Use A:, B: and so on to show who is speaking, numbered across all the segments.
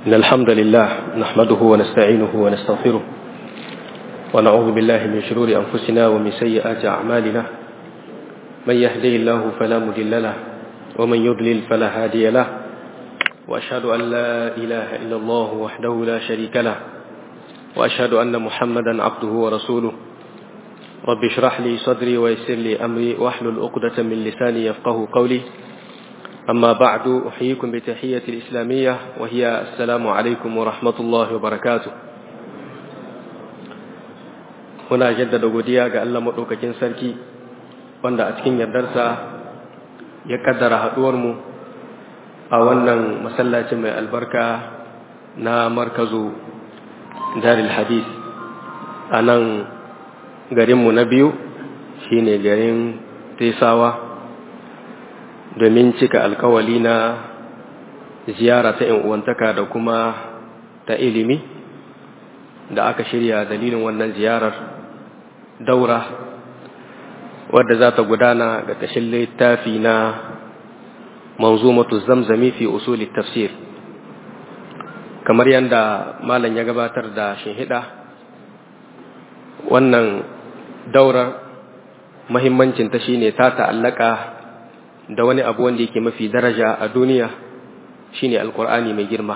A: إن الحمد لله نحمده ونستعينه ونستغفره ونعوذ بالله من شرور أنفسنا ومن سيئات أعمالنا من يهدي الله فلا مضل له ومن يضلل فلا هادي له وأشهد أن لا إله إلا الله وحده لا شريك له وأشهد أن محمدا عبده ورسوله رب اشرح لي صدري ويسر لي أمري واحلل عقدة من لساني يفقه قولي أما بعد أحييكم بتحية الإسلامية وهي السلام عليكم ورحمة الله وبركاته muna jaddada godiya ga Allah maɗaukakin sarki wanda a cikin yardarsa ya kaddara haɗuwarmu a wannan masallacin mai albarka na markazu daril hadis a nan garinmu na biyu shine garin tesawa domin cika alkawali na ziyara ta uwantaka da kuma ta ilimi da aka shirya dalilin wannan ziyarar daura wadda za ta gudana ga ƙashin littafi na manzumatu zamzami fi usuli tafsir kamar yadda malam ya gabatar da shinhida wannan daurar mahimmancinta shine ta ta'allaka da wani abu wanda yake mafi daraja a duniya shine alkur'ani mai girma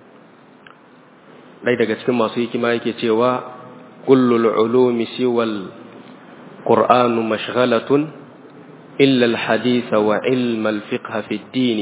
A: ɗai daga cikin masu hikima yake cewa kullul ulumi siwal qur'anu mashghalatun illa alhadith wa ilm alfiqh fi ad-din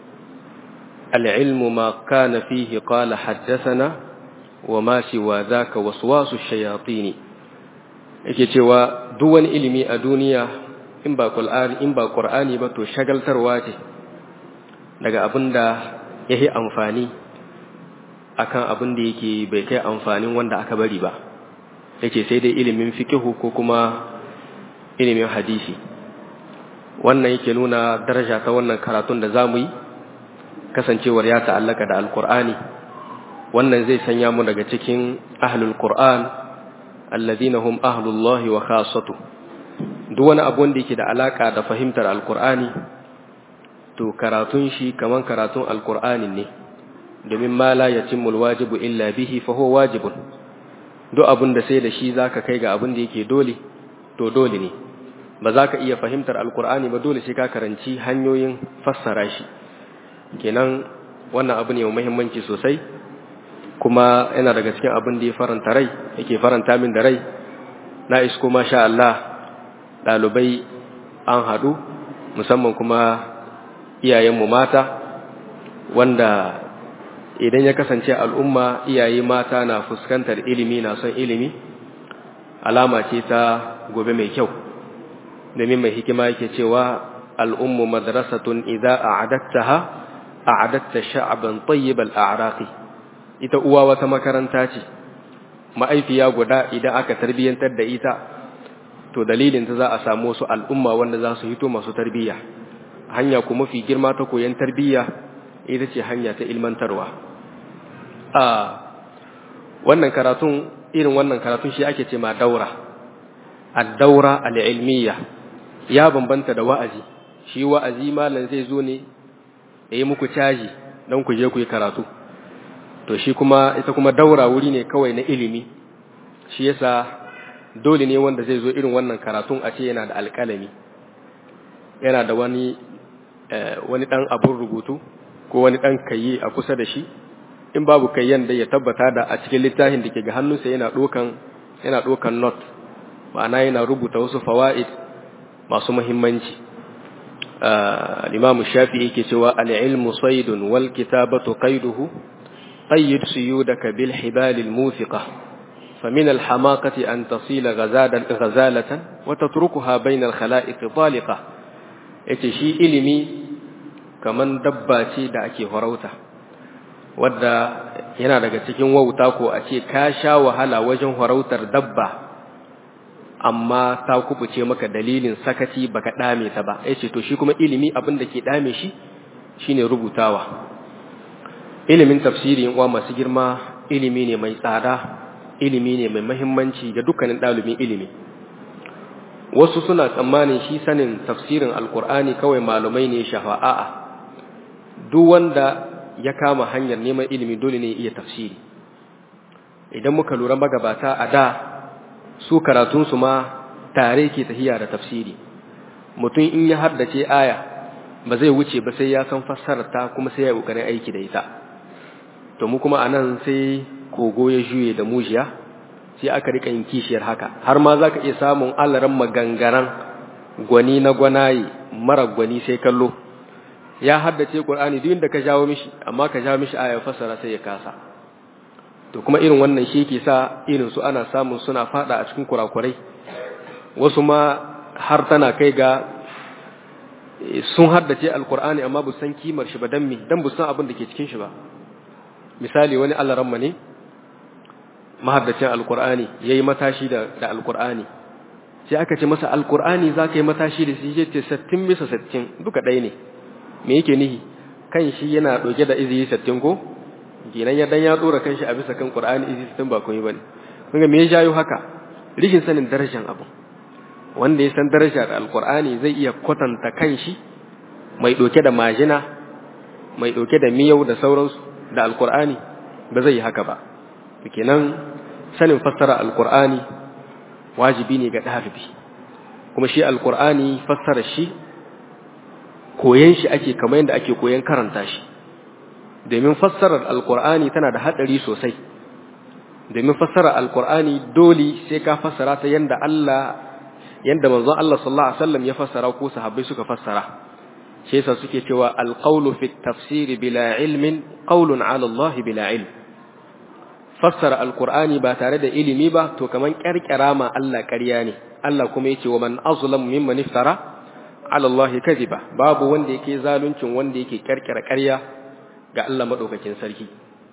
A: العلم ما كان فيه قال حدثنا وما سوى ذاك وسواس الشياطين yake cewa duk wani ilimi a duniya in ba Qur'ani in ba Qur'ani ba to shagaltarwa ce daga abin da yake amfani akan abin da yake bai kai amfanin wanda aka bari ba yake sai dai ilimin fiqhu ko kuma ilimin hadisi wannan yake nuna daraja ta wannan karatun da zamu yi kasancewar ya ta'allaka da alqur'ani wannan zai sanya mu daga cikin ahlul qur'an alladhina hum ahlullahi wa khassatuhu duk wani abu wanda yake da alaka da fahimtar alkur'ani to karatun shi kaman karatun alkur'ani ne domin ma la yatimul wajibu illa bihi fa huwa wajibun duk abin da sai da shi zaka kai ga abin da yake dole to dole ne ba za ka iya fahimtar alkur'ani ba dole sai ka karanci hanyoyin fassara shi kenan wannan abu ne mai muhimmanci sosai kuma yana daga cikin abin da ya faranta rai yake faranta min da rai na isko masha Allah ɗalibai an haɗu musamman kuma iyayenmu mata wanda idan ya kasance al'umma iyaye mata na fuskantar ilimi na son ilimi alama ce ta gobe mai kyau domin mai hikima yake cewa al'ummu madrasatun idza a'adattaha a'adatta sha'ban tayyibal a'raqi ita uwa wata makaranta ce ma'aifiya guda idan aka tarbiyyantar da ita to dalilin ta za a samu wasu al'umma wanda za su hito masu tarbiyya hanya kuma fi girma ta koyon tarbiyya ita ce hanya ta ilmantarwa a wannan karatun irin wannan karatun shi ake ce ma daura ad-daura al-ilmiyya ya bambanta da wa'azi shi wa'azi malam zai zo ne yayi muku caji dan ku je ku yi karatu to shi kuma ita kuma daura wuri ne kawai na ilimi shi yasa dole ne wanda zai zo irin wannan karatun a ce yana da alƙalami yana da wani wani ɗan abun rubutu ko wani ɗan kayi a kusa da shi in babu kayyan da ya tabbata da a cikin littafin da ke ga hannunsa yana ɗokan yana ɗokan not ma'ana yana rubuta wasu fawa'id masu muhimmanci al-imam shafi'i yake cewa al-ilmu saydun wal kitabatu qayduhu qayyid suyudaka bil hibalil mufiqah فمن الحماقة أن تصيل غزالة وتتركها بين الخلائق طالقة yace shi ilimi kaman dabba ce da ake farauta wadda yana daga cikin wauta ko a ce ka sha wahala wajen farautar dabba amma ta kubuce maka dalilin sakaci baka dame ta ba yace to shi kuma ilimi abin da ke dame shi shine rubutawa ilimin tafsiri uwa masu girma ilimi ne mai tsada ilimi ne mai mahimmanci ga dukkanin ɗalibin ilimi wasu suna tsammanin shi sanin tafsirin alkur'ani kawai malumai ne shafa'a duk wanda ya kama hanyar neman ilimi dole ne iya tafsiri idan muka lura magabata a da su karatunsu ma tare ke tahiya da tafsiri mutum in ya haddace aya ba zai wuce ba sai ya san fassararta kuma sai ya kokarin aiki da ita to mu kuma anan sai kogo ya juye da mujiya sai aka rika yin kishiyar haka har ma zaka iya samun alaran magangaran gwani na gwanaye mara gwani sai kallo ya haddace Qur'ani duk inda ka jawo mishi amma ka jawo mishi aya fassara sai ya kasa to kuma irin wannan shi yake sa irin su ana samun suna fada a cikin kurakurai wasu ma har tana kai ga sun haddace alkur'ani amma bu san kimar shi ba dan me dan bu san abin da ke cikin shi ba misali wani alaramma ne mahaddacin alkur'ani yayi matashi da da alkur'ani sai aka ce masa alkur'ani zaka yi matashi da shi ce 60 bisa 60 duka ɗaya ne me yake nihi kan shi yana ɗauke da izi 60 ko kenan ya dan ya dora kan shi a bisa kan qur'ani izi 60 ba komai bane kun ga me ya jayo haka rishin sanin darajar abu wanda ya san darajar alkur'ani zai iya kwatanta kanshi mai ɗauke da majina mai ɗauke da miyau da sauransu da alkur'ani ba zai yi haka ba kenan sanin fassara alkur'ani wajibi ne ga ɗalibi kuma shi alkur'ani fassara shi koyan shi ake kamar yadda ake koyan karanta shi domin fassarar alkur'ani tana da haɗari sosai domin fassarar alkur'ani dole sai ka fassara ta yadda Allah yanda manzon Allah sallallahu alaihi wasallam ya fassara ko sahabbai suka fassara shi yasa suke cewa alqawlu fi tafsir bila ilmin qawlun ala Allah bila ilm fassara alqur'ani ba tare da ilimi ba to kaman karkara ma Allah ƙarya ne Allah kuma yace wa man azlamu mimman iftara ala Allah kadhiba babu wanda yake zaluncin wanda yake karkara ƙarya ga Allah madaukakin sarki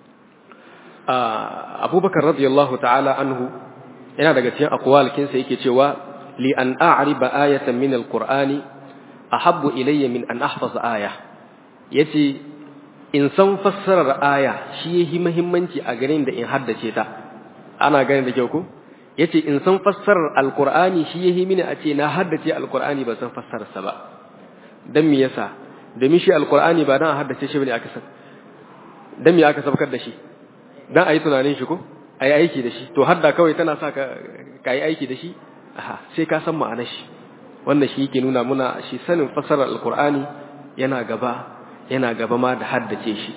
A: Abubakar radiyallahu ta'ala anhu yana daga cikin aqwalkinsa yake cewa لأن أعرب آية من القرآن أحب إلي من أن أحفظ آية يتي إن سن فسر آية شيء مهمنتي أغرين دا إن حدثي تا أنا أغرين دا جوكو يتي إن سن فسر القرآن شيء من أتي نا حدثي القرآن بس سن فسر سبا دم يسا دمي شيء القرآن بعد أن حدثي شيء بني أكسب دم يا أكسب كده شيء dan ayi tunanin shi ko ayi aiki da shi to hadda kawai tana sa ka kai aiki da shi aha sai ka san ma'anar shi wannan shi yake nuna muna shi sanin fasarar alkur'ani yana gaba yana gaba ma da haddace shi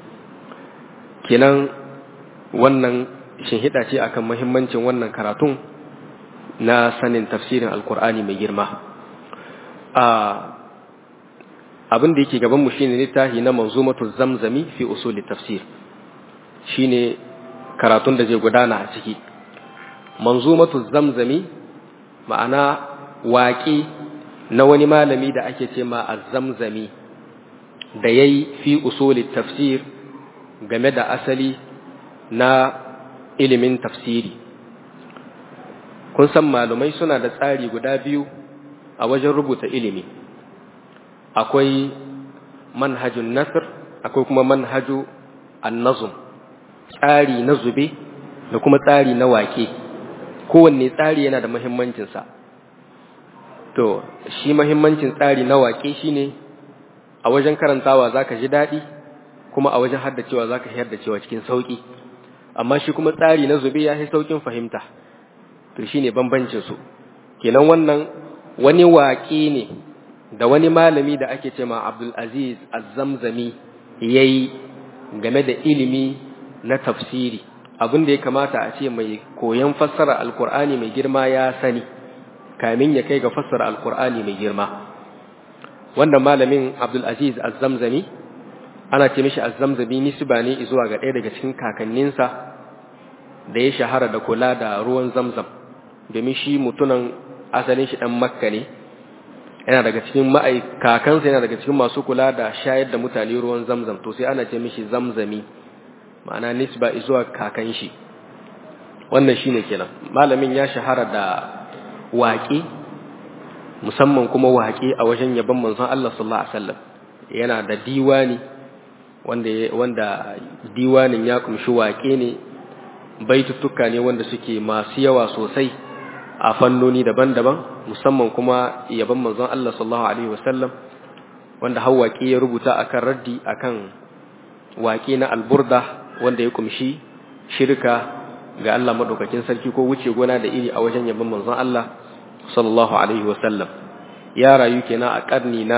A: kenan wannan shinhida ce akan muhimmancin wannan karatun na sanin tafsirin alkur'ani mai girma a abin da yake gaban mu shine littafi na manzumatu zamzami fi usuli tafsir shine karatun da zai gudana a ciki manzumatu zamzami ma'ana waƙi na wani malami da ake ce ma azzamzami da ya yi fi usuli tafsir game da asali na ilimin tafsiri kun san malumai suna da tsari guda biyu a wajen rubuta ilimi akwai manhajun nasir akwai kuma manhaju annazum tsari na zube da kuma tsari na waƙe kowanne tsari yana da muhimmancinsa to shi muhimmancin tsari na waƙe shine a wajen karantawa zaka ji daɗi kuma a wajen haddacewa zaka haddacewa cikin sauƙi amma shi kuma tsari na zube ya fi sauƙin fahimta to shine bambancin su kenan wannan wani waƙe ne da wani malami da ake cewa Abdul Aziz Az-Zamzami yayi game da ilimi na tafsiri abin da ya kamata a ce mai koyon fassara alkur'ani mai girma ya sani kamin ya kai ga fassara alkur'ani mai girma wannan malamin abdulaziz azzamzami ana ce mishi azzamzami nisba ne zuwa ga ɗaya daga cikin kakanninsa da ya shahara da kula da ruwan zamzam domin shi mutunan asalin shi ɗan makka ne yana daga cikin ma'ai kakansa yana daga cikin masu kula da shayar da mutane ruwan zamzam to sai ana ce mishi zamzami ma'ana nisba zuwa kakan shi wannan shine kenan malamin ya shahara da waƙe musamman kuma waƙe a wajen yabon manzon Allah sallallahu alaihi wasallam yana da diwani wanda wanda diwanin ya kumshi waƙe ne baituttuka ne wanda suke masu yawa sosai a fannoni daban-daban musamman kuma yabon manzon Allah sallallahu alaihi wasallam wanda hawaƙi ya rubuta akan raddi akan waƙe na alburda wanda ya kumshi shirka ga Allah madaukakin sarki ko wuce gona da iri a wajen yabon manzon Allah sallallahu alaihi wasallam ya rayu kenan a karni na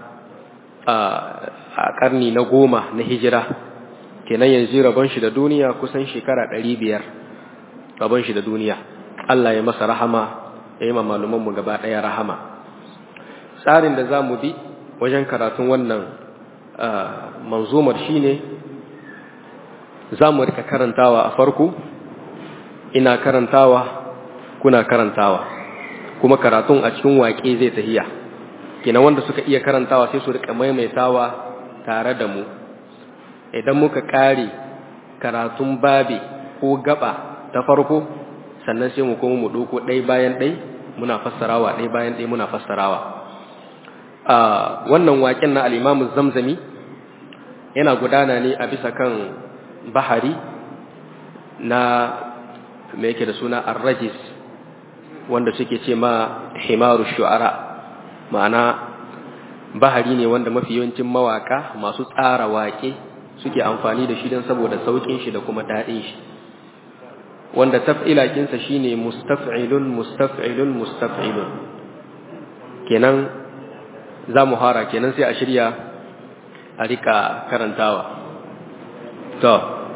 A: a karni na goma na hijira kenan yanzu rabon shi da duniya kusan shekara ɗari biyar rabon shi da duniya Allah ya masa rahama ya yi malumanmu gaba ɗaya rahama tsarin da za mu bi wajen karatun wannan manzumar shine za mu rika karantawa a farko ina karantawa kuna karantawa kuma karatun a cikin waƙe zai tahiya kina wanda suka iya karantawa sai su rika maimaitawa tare da mu idan muka ƙare karatun babi ko gaba ta farko sannan sai mu kuma mu ɗauko ɗai bayan ɗai muna fassarawa ɗai bayan ɗai muna fassarawa a wannan waƙen na al'imamu zamzami yana gudana ne a bisa kan bahari na mai yake da suna arrajis wanda suke ce ma himaru shu'ara ma'ana bahari ne wanda mafi yawancin mawaka masu tsara waƙe suke amfani da shi don saboda sauƙin shi da kuma daɗin shi wanda taf'ilakinsa shine mustaf'ilun mustaf'ilun mustaf'ilun kenan za mu hara kenan sai a shirya a rika karantawa to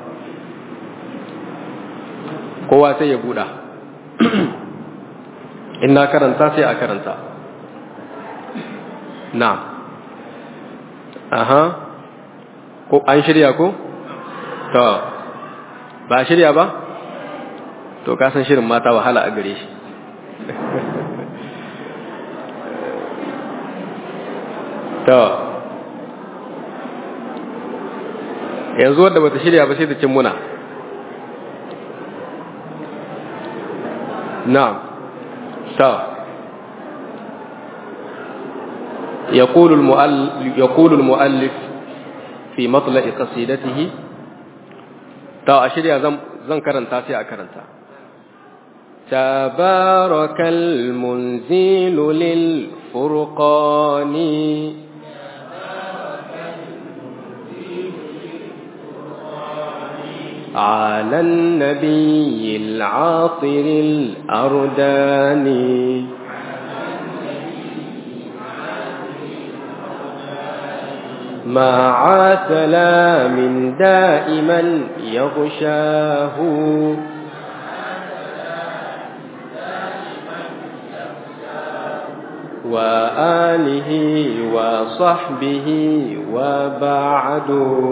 A: kowa sai ya buɗa in na karanta sai a karanta na aha ko an shirya ko to ba shirya ba to kasan shirin mata wahala a gare shi to yanzu wadda bata shirya ba sai ta cin muna na'am to يقول المؤلف يقول المؤلف في مطلع قصيدته تا أشريا زم زم كرنتا سي أكرنتا تبارك المنزل للفرقان على النبي العاطر الأرداني مع سلام دائما يغشاه وآله وصحبه وبعد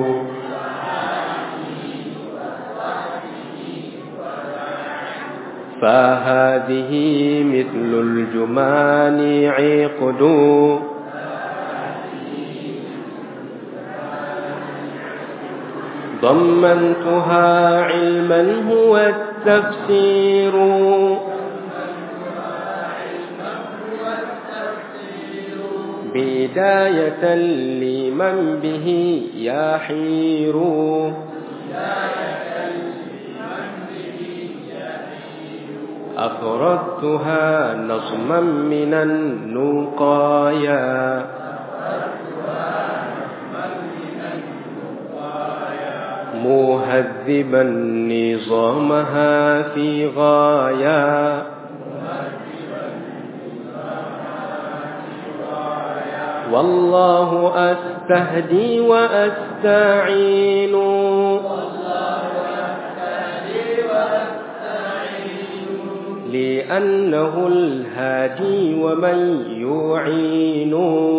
A: فهذه مثل الجمان عقد ضمنتها علما هو التفسير بداية لمن به يحير أفردتها نظما من النقايا مهذبا نظامها في غاية والله أستهدي وأستعين لأنه الهادي ومن يعين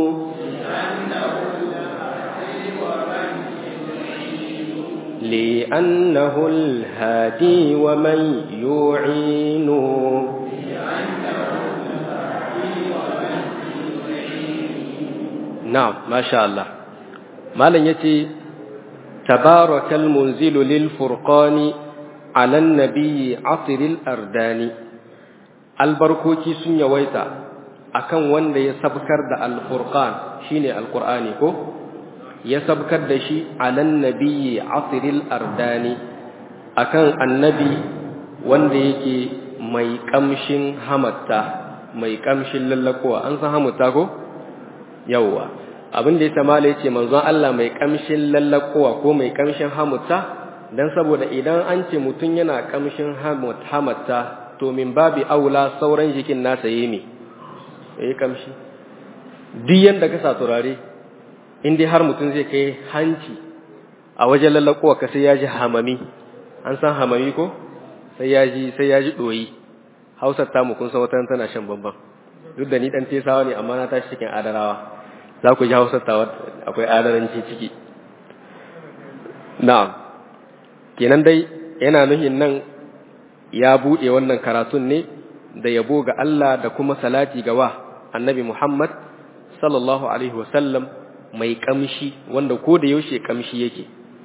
A: لأنه الهادي ومن يعين نعم ما شاء الله ما لن يتي تبارك المنزل للفرقان على النبي عطر الأردان البركوكي سن يويتا akan wanda ya sabkar da alfurqan shine alqur'ani ko ya sabkar da shi alan nabiyyi asiril ardani akan annabi wanda yake mai kamshin hamatta mai kamshin lallakowa an san hamatta ko yawwa abin da ya samala ya ce manzon Allah mai kamshin lallakowa ko mai kamshin hamutta dan saboda idan an ce mutum yana kamshin hamutta to min babi aula sauran jikin nasa yi me yayi kamshi duk yanda ka sa turare in dai har mutum zai kai hanci a wajen lallakowa ka sai ya ji hamami an san hamami ko sai ya ji sai ya ji doyi hausar tamu kun san wata tana shan bamban duk da ni dan tesawa ne amma na tashi cikin adarawa za ku ji hausar ta akwai adaranci ciki na'am kenan dai yana nuhin nan ya buɗe wannan karatun ne da yabo ga Allah da kuma salati ga wa annabi Muhammad sallallahu alaihi wasallam mai kamshi wanda ko da yaushe kamshi yake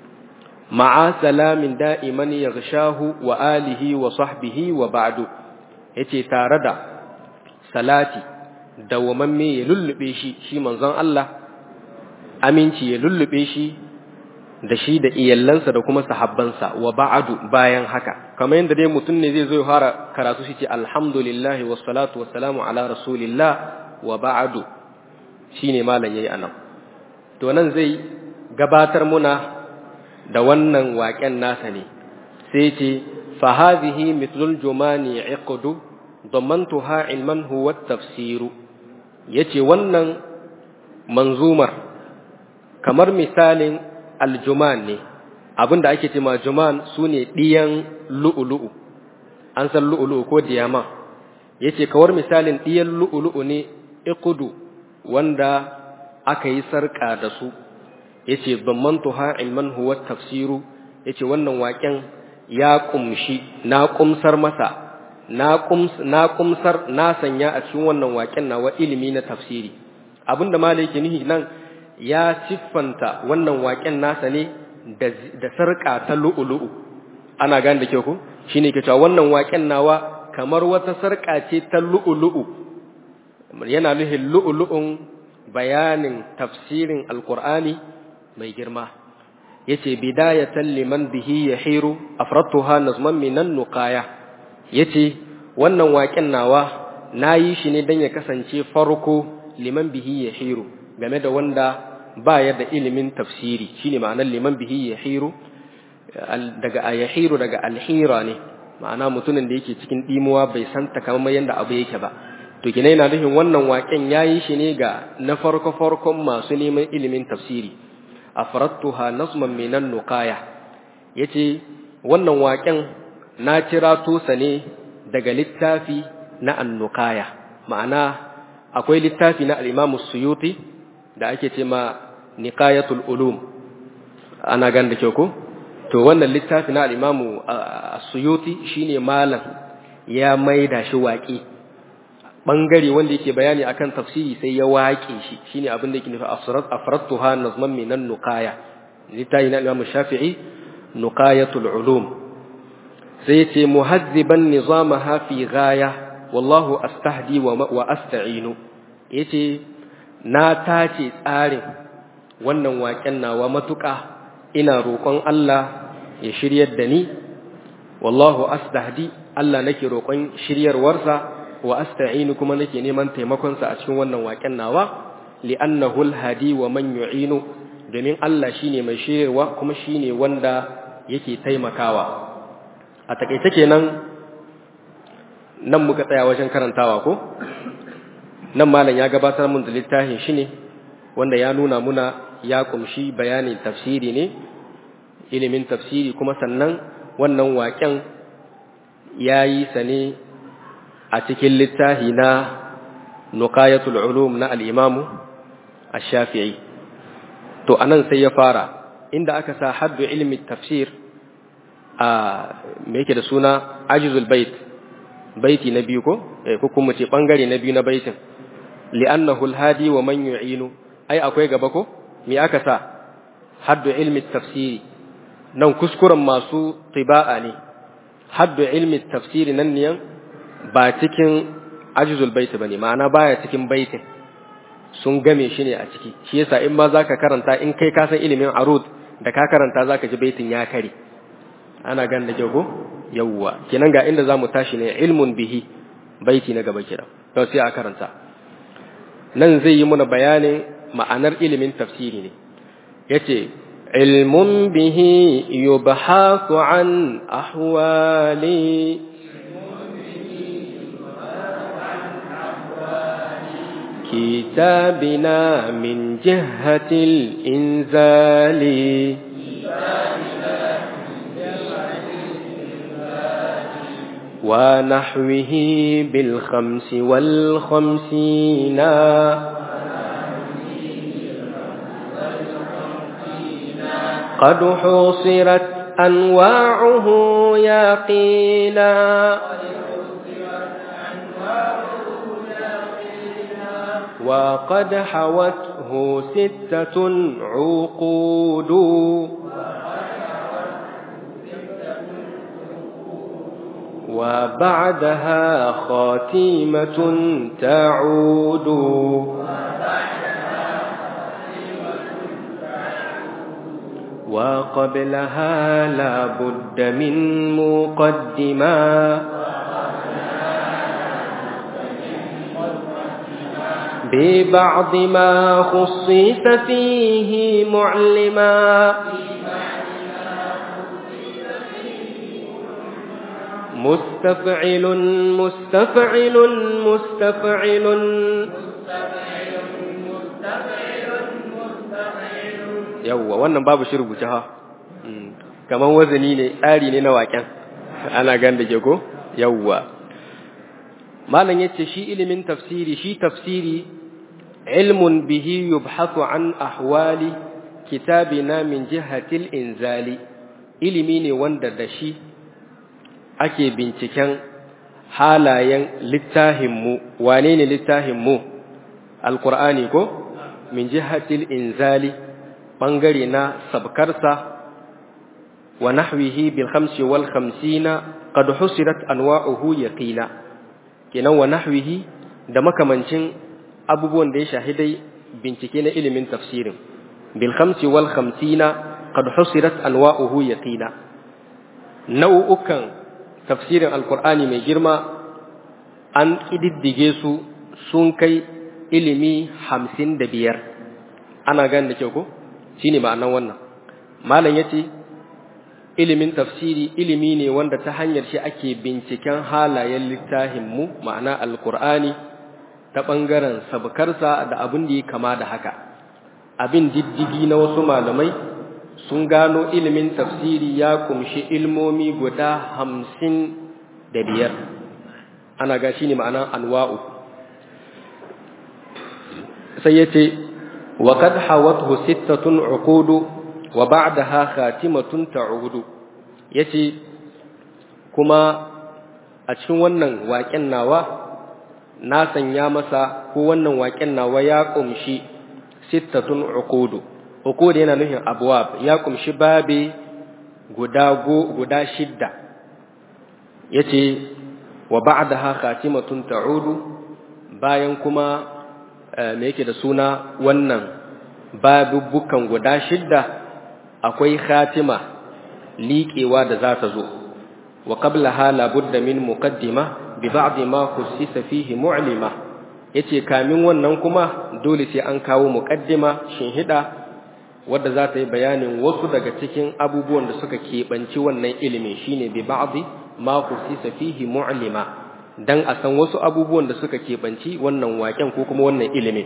A: ma'a salamin da'iman yaghshahu wa alihi wa sahbihi wa ba'du yace tare da salati dawamamme ya lullube shi shi manzon Allah aminci ya lullube shi da shi da iyallansa da kuma sahabbansa wa ba'adu bayan haka kamar yadda dai mutum ne zai zo ya fara karatu shi ce alhamdulillahi wassalatu wassalamu ala rasulillah wa ba'adu shine malam yayi anan to nan zai gabatar muna da wannan waƙen nasa ne sai ce fa hadhihi mithlul jumani iqdu damantuha ilman huwa tafsiru yace wannan manzumar kamar misalin aljuman ne abinda ake ce ma juman sune diyan lu'ulu'u an san lu'ulu'u ko diyama yace kawar misalin diyan lu'ulu'u ne iqdu wanda aka yi sarka da su yace damantuha ilman huwa tafsiru yace wannan waken ya kumshi na kumsar masa na kums na kumsar na sanya a cikin wannan waken nawa ilimi na tafsiri abinda malai yake nihi nan ya siffanta wannan waken nasa ne da sarka ta lu'ulu'u ana gane da ke ku shine ke cewa wannan waken nawa kamar wata sarka ce ta lu'ulu'u yana nuhin lu'ulu'un bayanin tafsirin alqur'ani mai girma yace bidayatan liman bihi yahiru afratuha nazman minan nuqaya yace wannan waken nawa nayi shi ne dan ya kasance farko liman bihi yahiru game da wanda ba ya da ilimin tafsiri shine ma'anar liman bihi yahiru daga ayahiru daga alhira ne ma'ana mutumin da yake cikin dimuwa bai san takamaiman yanda abu yake ba to kina yana nufin wannan waken yayi shi ne ga na farko farkon masu neman ilimin tafsiri afrattuha nasman minan nuqaya yace wannan waken na kira tusa ne daga littafi na annukaya ma'ana akwai littafi na al-Imam Suyuti da ake ce ma Niqayatul Ulum ana gan da kyau ko to wannan littafi na al-Imam Suyuti shine malam ya maida shi waƙi bangare wanda yake bayani akan tafsiri sai ya waƙe shi shine abin da yake nufi asrat afrattuha nazman minan nuqaya littafi na Imam Shafi'i Nuqayatul Ulum sai yace muhazziban nizamaha fi ghaya wallahu astahdi wa asta'inu yace na tace tsarin wannan waken nawa matuƙa ina roƙon Allah ya shiryar da ni wallahu astahdi Allah nake roƙon shiryarwarsa wa asta'inu kuma nake neman taimakonsa a cikin wannan waken nawa li'annahu alhadi wa man yu'inu domin Allah shine mai shiryarwa kuma shine wanda yake taimakawa a takaice kenan nan muka tsaya wajen karantawa ko nan malam ya gabatar mun da littafin shi ne wanda ya nuna muna ya kumshi bayanin tafsiri ne ilimin tafsiri kuma sannan wannan waƙen ya yi sa ne a cikin littafi na nuqayatul ulum na al-imamu ash-shafi'i to anan sai ya fara inda aka sa haddu ilmi tafsir a me yake da suna ajizul bait baiti na biyu ko eh ko kuma ce bangare na biyu na baitin li'annahu al-hadi wa man yu'inu ai akwai gaba ko me aka sa haddu ilmi tafsiri nan kuskuren masu tiba'a ne haddu ilmi tafsiri nan ne ba cikin ajizul bait bane ma'ana baya cikin baitin sun game shi ne a ciki shi yasa in ma zaka karanta in kai ka san ilimin arud da ka karanta zaka ji baitin ya kare ana gan da kyau ko yawwa kenan ga inda zamu tashi ne ilmun bihi baiti na gaba kira to sai a karanta nan zai yi muna bayanin ma'anar ilimin tafsiri ne yace ilmun bihi yubhasu an ahwali كتابنا من جهة الإنزال ونحوه بالخمس والخمسين قد حصرت أنواعه يقينا وقد حوته ستة عقود وبعدها خاتيمة تعود وقبلها لا بد من مقدمة ببعض ما خصيت فيه معلما مستفعل مستفعل مستفعل yawwa wannan babu shi rubuce ha kamar wazani ne tsari ne na waken ana gan da ke ko yawwa malam yace shi ilimin tafsiri shi tafsiri ilmun bihi yubhathu an ahwali kitabina min jihatil inzali ilimi ne wanda da shi ake binciken halayen littahinmu wane ne littahinmu alkur'ani ko min jihatil inzali bangare na sabkarsa wa nahwihi bil khamsi wal khamsina qad husirat anwa'uhu yaqina kenan wa nahwihi da makamancin abubuwan da ya shahidai bincike na ilimin tafsirin bil khamsi wal khamsina qad husirat anwa'uhu yaqina nau'ukan tafsirin alqur'ani mai girma an kididdige su sun kai ilimi hamsin da biyar ana gane da kyau ko shine ma'anan wannan malam yace ilimin tafsiri ilimi ne wanda ta hanyar shi ake binciken halayen littafin mu ma'ana alqur'ani ta bangaren sabkarsa da abin da ya kama da haka abin diddigi na wasu malamai sun gano ilimin tafsiri ya kumshi ilmomi guda hamsin da biyar ana ga shi ne ma'anan anwa'u sai ya ce wa kad hawathu sittatun uqudu wa ba'daha khatimatun ta'udu yace kuma a cikin wannan waƙen nawa na sanya masa ko wannan waƙen nawa ya kumshi sittatun uqudu uqud yana nufin abwab ya kumshi babe guda go guda shidda yace wa ba'daha khatimatun ta'udu bayan kuma me yake da suna wannan babubukan guda shidda akwai khatima liƙewa da za ta zo wa qablaha la budda min muqaddima bi ba'd ma khussisa fihi mu'lima yace kamin wannan kuma dole sai an kawo muqaddima shinhida wadda za ta yi bayanin wasu daga cikin abubuwan da suka keɓanci wannan ilimin shine bi ba'd ma khussisa fihi mu'lima dan a san wasu abubuwan da suka keɓanci wannan waken ko kuma wannan ilimin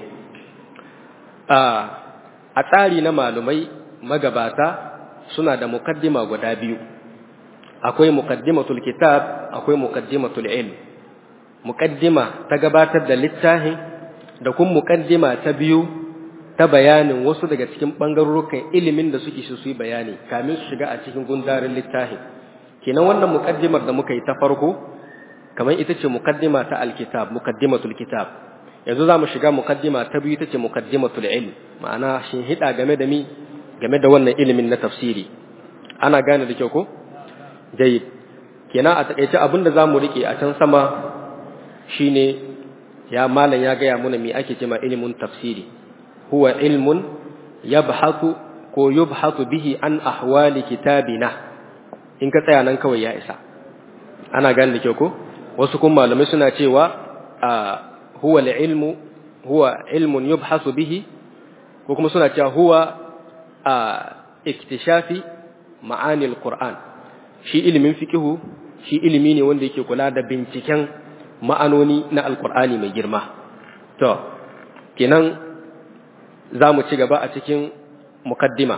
A: a tsari na malumai magabata suna da mukaddima guda biyu akwai mukaddimatul kitab akwai mukaddimatul ilm mukaddima ta gabatar da littafin da kuma mukaddima ta biyu ta bayanin wasu daga cikin bangarorukan ilimin da suke su yi bayani kamin su shiga a cikin gundarin littafin kenan wannan mukaddimar da muka yi ta farko kamar ita ce mukaddima ta alkitab mukaddimatul kitab yanzu za mu shiga mukaddima ta biyu ita ce mukaddimatul ilm ma'ana shin hida game da mi game da wannan ilimin na tafsiri ana gane da kyau ko jayyid kenan a takeice abin da zamu rike a can sama shine ya malam ya gaya muna me ake cewa ilimin tafsiri huwa ilmun yabhathu ko yubhathu bihi an ahwali kitabina in ka tsaya nan kawai ya isa ana gane da kyau ko wasu kuma malamai suna cewa huwa ilmu huwa ilmun yubhasu bihi ko kuma suna cewa huwa a iktishafi ma'anil qur'an shi ilimin fiqihu shi ilimi ne wanda yake kula da binciken ma'anoni na alqur'ani mai girma to kenan za mu ci gaba a cikin mukaddima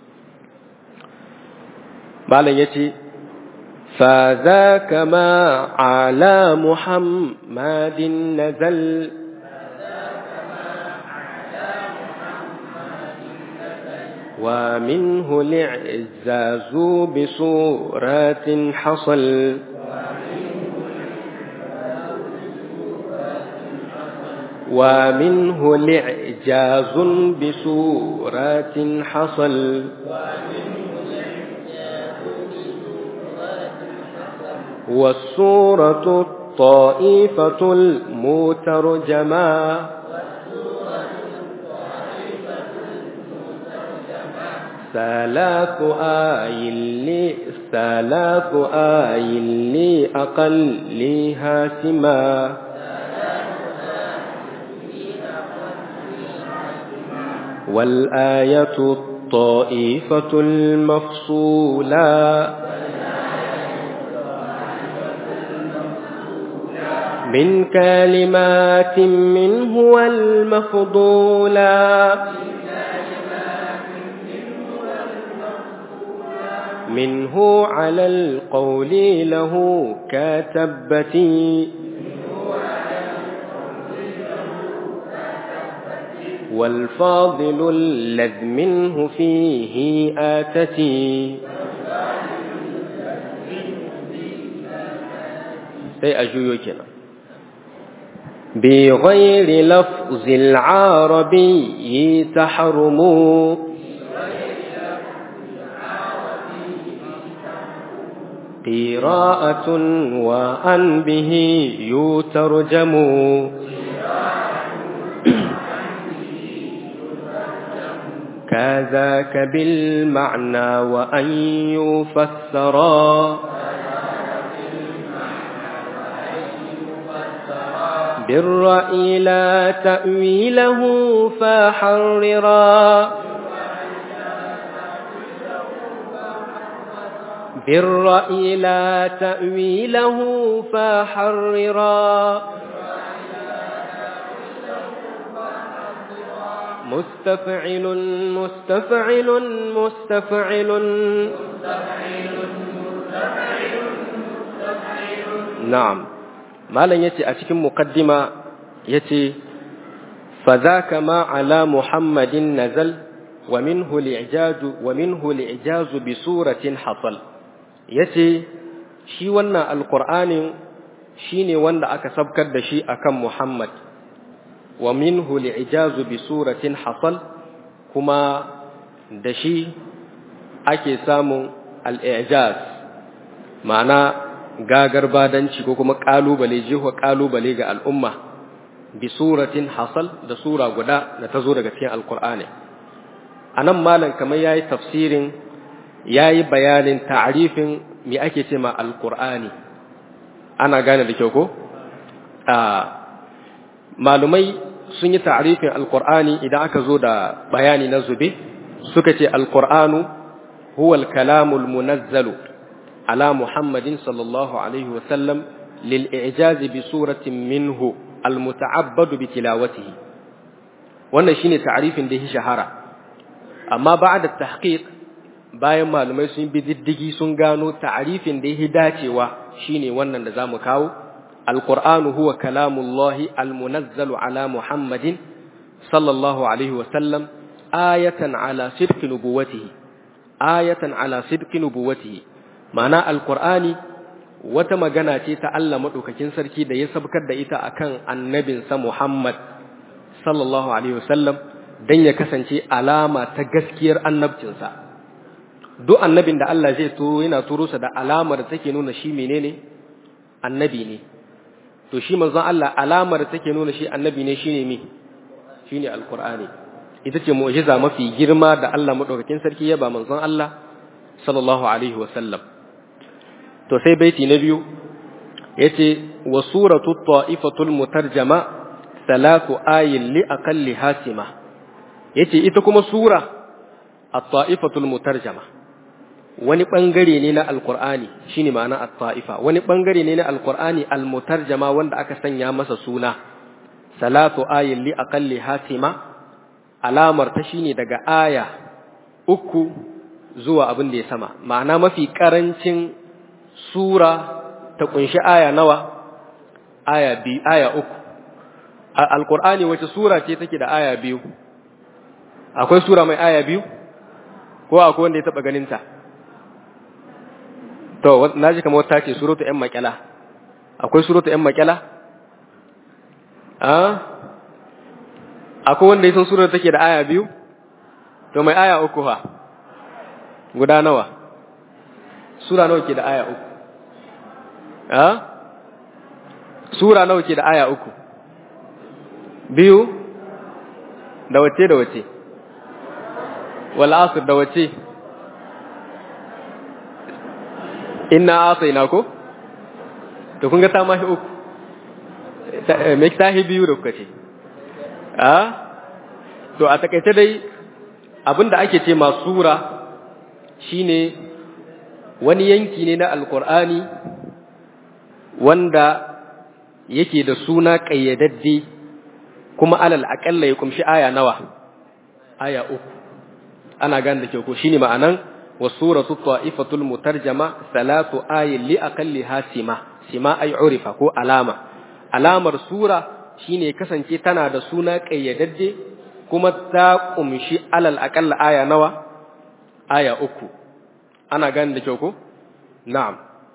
A: malam yace فذاك ما على محمد نزل ومنه الإعزاز بصورات حصل ومنه الإعجاز بصورات حصل والصورة الطائفة المترجمة ثلاث آي لي ثلاث آي لي أقلها سما والآية الطائفة المفصولة من كلمات منه المفضولا منه على القول له كتبتي والفاضل الذ منه فيه آتتي sai a juyo kenan بغير لفظ العربي تحرم قراءة وأن به يترجم كذاك بالمعنى وأن يفسرا بالرأي لا تأويله فحررا بالرأي لا تأويله فحررا مستفعل مستفعل مستفعل نعم malam yace a cikin muqaddima yace fadhaka ma ala muhammadin nazal wa minhu li'jaju wa minhu li'jazu bi suratin hasal yace shi wannan alqur'anin shine wanda aka sabkar da shi akan muhammad wa minhu li'jazu bi suratin hasal kuma da shi ake samun al-i'jaz ma'ana gagar badanci ko kuma kalubale jihuwa kalubale ga al'umma bi suratin hasal da sura guda da ta zo daga cikin alkur'ani a nan malam kamar ya yi tafsirin ya yi bayanin ta'arifin me ake ce ma alkur'ani ana gane da kyau ko? malumai sun yi ta'arifin alkur'ani idan aka zo da bayani na zube suka ce alkur'anu huwal kalamul munazzalu على محمد صلى الله عليه وسلم للإعجاز بصورة منه المتعبد بتلاوته wannan shine ta'arifin da ya shahara amma ba'da tahqiq bayan malamai sun bi diddigi sun gano ta'arifin da ya dacewa shine wannan da zamu kawo alqur'anu huwa kalamullahi almunazzalu ala muhammadin sallallahu alaihi wa sallam ayatan ala sidqi nubuwatihi ayatan ala sidqi nubuwatihi ma'ana alkur'ani wata magana ce ta Allah maɗaukakin sarki da ya sabkar da ita akan annabinsa Muhammad sallallahu alaihi wasallam dan ya kasance alama ta gaskiyar annabcinsa duk annabin da Allah zai turo yana turo sa da alamar da take nuna shi menene annabi ne to shi manzon Allah alamar da take nuna shi annabi ne shine me shine alkur'ani ita ce mu'jiza mafi girma da Allah maɗaukakin sarki ya ba manzon Allah sallallahu alaihi wasallam to sai baiti na biyu yace wa suratu ta'ifatul mutarjama salatu ayin li aqalli hasima yace ita kuma sura at-ta'ifatul mutarjama wani bangare ne na alqur'ani shine ma'ana at-ta'ifa wani bangare ne na alqur'ani al-mutarjama wanda aka sanya masa suna salatu ayin li aqalli hatima alamar ta shine daga aya uku zuwa abin da ya sama ma'ana mafi karancin sura ta kunshi aya nawa aya bi aya uku alqur'ani wace sura ce take da aya biyu akwai sura mai aya biyu ko akwai wanda ya taba ganin ta to naji kamar ta ce suratu yan makala akwai suratu yan makala ah akwai wanda ya san surar take da aya biyu to mai aya uku fa guda nawa sura nawa ke da aya uku ah sura nawa ke da aya uku biyu da wace da wace wal asr da wace inna asaina ko to kun ga ta mahi uku me tahi biyu da kuka ce a to a takaice dai abinda ake ce ma sura shine wani yanki ne na alkur'ani wanda yake da suna ƙayyadadde kuma alal aƙalla ya kumshi aya nawa aya uku ana gane da ke ko shine ma'anan wasuratu ta'ifatul mutarjama salatu ayin li aqalliha sima sima ay urifa ko alama alamar sura shine kasance tana da suna ƙayyadadde kuma ta kumshi alal aƙalla aya nawa aya uku ana gane da kyau ko na'am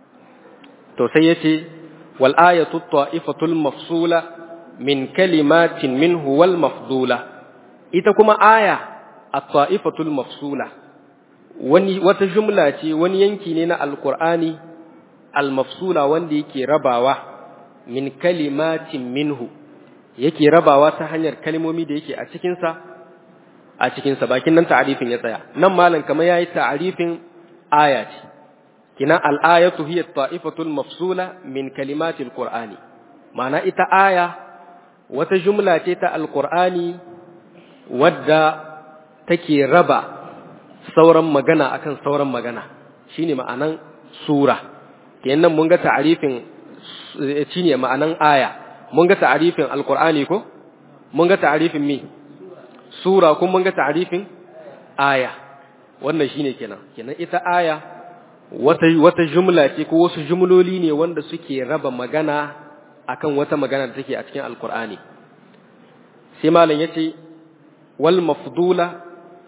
A: to sai yace wal ayatu ta'ifatul mafsula min kalimatin minhu wal mafdula ita kuma aya at-ta'ifatul mafsula wani wata jumla ce wani yanki ne na alqur'ani al-mafsula wanda yake rabawa min kalimatin minhu yake rabawa ta hanyar kalmomi da yake a cikin sa a cikin sa bakin nan ta'arifin ya tsaya nan malam kamar yayi ta'arifin aya ce kina al-ayatu hiya at-ta'ifatul mafsula min kalimatil qur'ani ma'ana ita aya wata jumla ce ta alqur'ani wadda take raba sauran magana akan sauran magana shine ma'anan sura kenan mun ga ta'arifin shine ma'anan aya mun ga ta'arifin alqur'ani ko mun ga ta'arifin mi sura kuma mun ga ta'arifin aya wannan shine kenan kenan ita aya wata wata jumla ce ko wasu jumloli ne wanda suke raba magana akan wata magana da take a cikin alqur'ani sai malam yace wal mafdula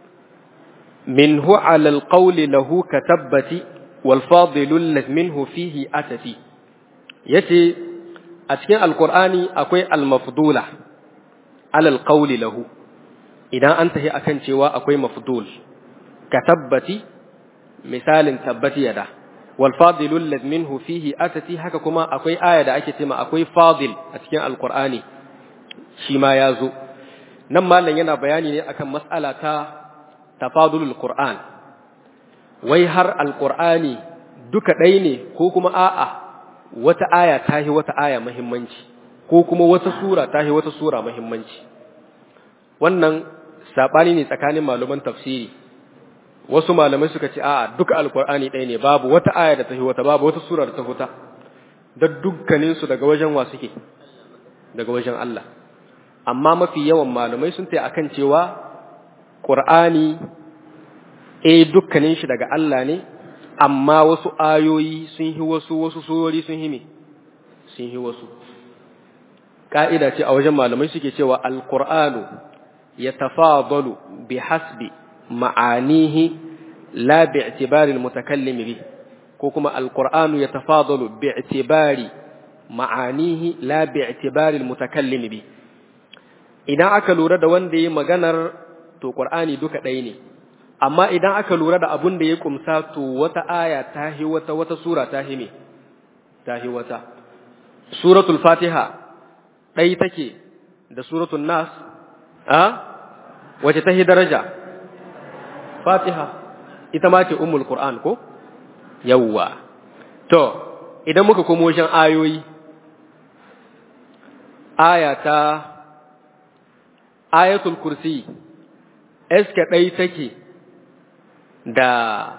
A: minhu ala alqawli lahu katabbati wal fadilu minhu fihi atati yace a cikin alqur'ani akwai al mafdula ala alqawli lahu idan an tahi akan cewa akwai mafdul katabbati misalin tabbati yada wal fadilu minhu fihi atati haka kuma akwai aya da ake cewa akwai fadil a cikin alqur'ani shi ma ya zo nan malam yana bayani ne akan mas'ala ta tafadulul qur'an wai har alqur'ani duka ɗai ne ko kuma a'a wata aya tahi wata aya muhimmanci ko kuma wata sura tahi wata sura muhimmanci wannan sabani ne tsakanin malaman tafsiri wasu malamai suka ce a'a duka alqur'ani ɗaya ne babu wata aya da tahi wata babu wata sura da ta huta da dukkaninsu daga wajen wa suke daga wajen Allah amma mafi yawan malamai sun ta akan cewa Qur'ani eh dukkanin shi daga Allah ne amma wasu ayoyi sun yi wasu wasu surori sun yi me sun yi wasu ka'ida ce a wajen malamai suke cewa al-Qur'anu yatafadalu bihasbi ma'anihi la bi'tibari al-mutakallim bi ko kuma al-Qur'anu yatafadalu bi'tibari ma'anihi la bi'tibari al-mutakallim bi idan aka lura da wanda ya maganar to Qur'ani duka ɗaya ne amma idan aka lura da abun da ya kumsa to wata aya ta hi wata wata sura ta hi me ta hi wata suratul fatiha ɗai take da suratul nas a wace ta hi daraja fatiha ita ma ce ummul qur'an ko yawwa to idan muka komo wajen ayoyi aya ta ayatul kursi eske ɗai take da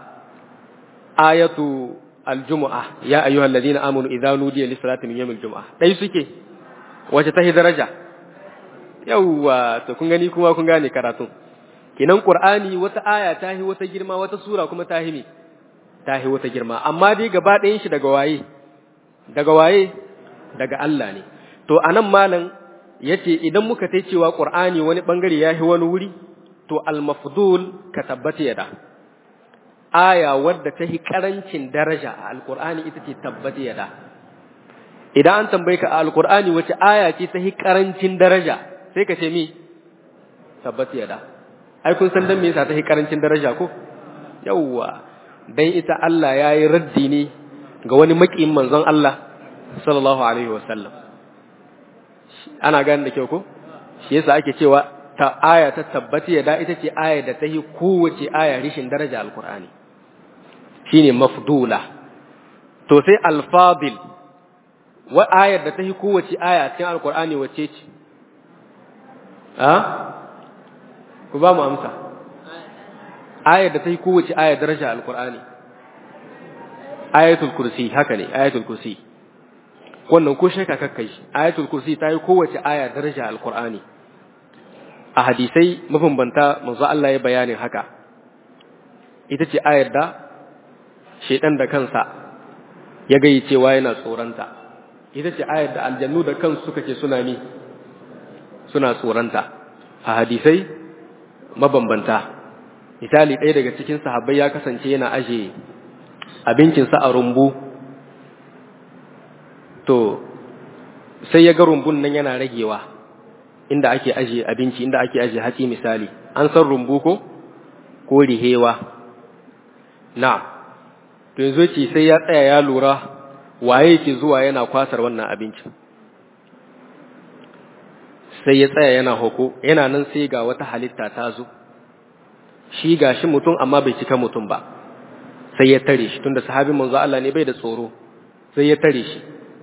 A: ayatu aljumu'a ya ayyuhal ladina amanu idza nudiya lis salati min yawmil jumu'a dai suke wace tahi daraja yawwa to kun gani kuma kun gane karatu kinan qur'ani wata aya tahi wata girma wata sura kuma tahi mi tahi wata girma amma dai gaba ɗayan shi daga waye daga waye daga Allah ne to anan malam yace idan muka tai cewa qur'ani wani bangare yahi wani wuri to al-mafdul ka tabbata yada aya wadda ta yi karancin daraja a alkur'ani ita ce tabbata yada idan an tambaye ka a alkur'ani wace aya ce ta yi karancin daraja sai ka ce mi tabbata yada ai kun san dan me yasa ta yi karancin daraja ko yawwa dan ita Allah ya yi raddi ne ga wani makiyin manzon Allah sallallahu alaihi wasallam ana gane da kyau ko shi yasa ake cewa ta aya ta tabbata yada ita ce aya da ta yi kowace aya rishin daraja alkur'ani shine mafdula to sai alfadil wa ayar da ta yi kowace aya cikin alkur'ani wacce ce a ku ba mu amsa ayar da ta yi kowace aya daraja alkur'ani ayatul kursi haka ne ayatul kursi wannan ko shaka kakkai shi ayatul kursi ta yi kowace aya daraja alkur'ani a hadisai mabambanta manzo Allah ya bayanin haka ita ce ayar da shaidan da kansa ya gayi cewa yana tsoronta ita ce ayar da aljannu da kansu suka ce suna ni suna tsoronta a hadisai mabambanta misali ɗaya daga cikin sahabbai ya kasance yana aje abincinsa a rumbu to sai ya ga rumbun nan yana ragewa inda ake aje abinci inda ake aje hatsi misali an san rumbu ko ko rihewa na to yanzu ce sai ya tsaya ya lura waye ke zuwa yana kwasar wannan abincin sai ya tsaya yana hoko yana nan sai ga wata halitta ta zo shi ga shi mutum amma bai cika mutum ba sai ya tare shi tunda sahabin manzo Allah ne bai da tsoro sai ya tare shi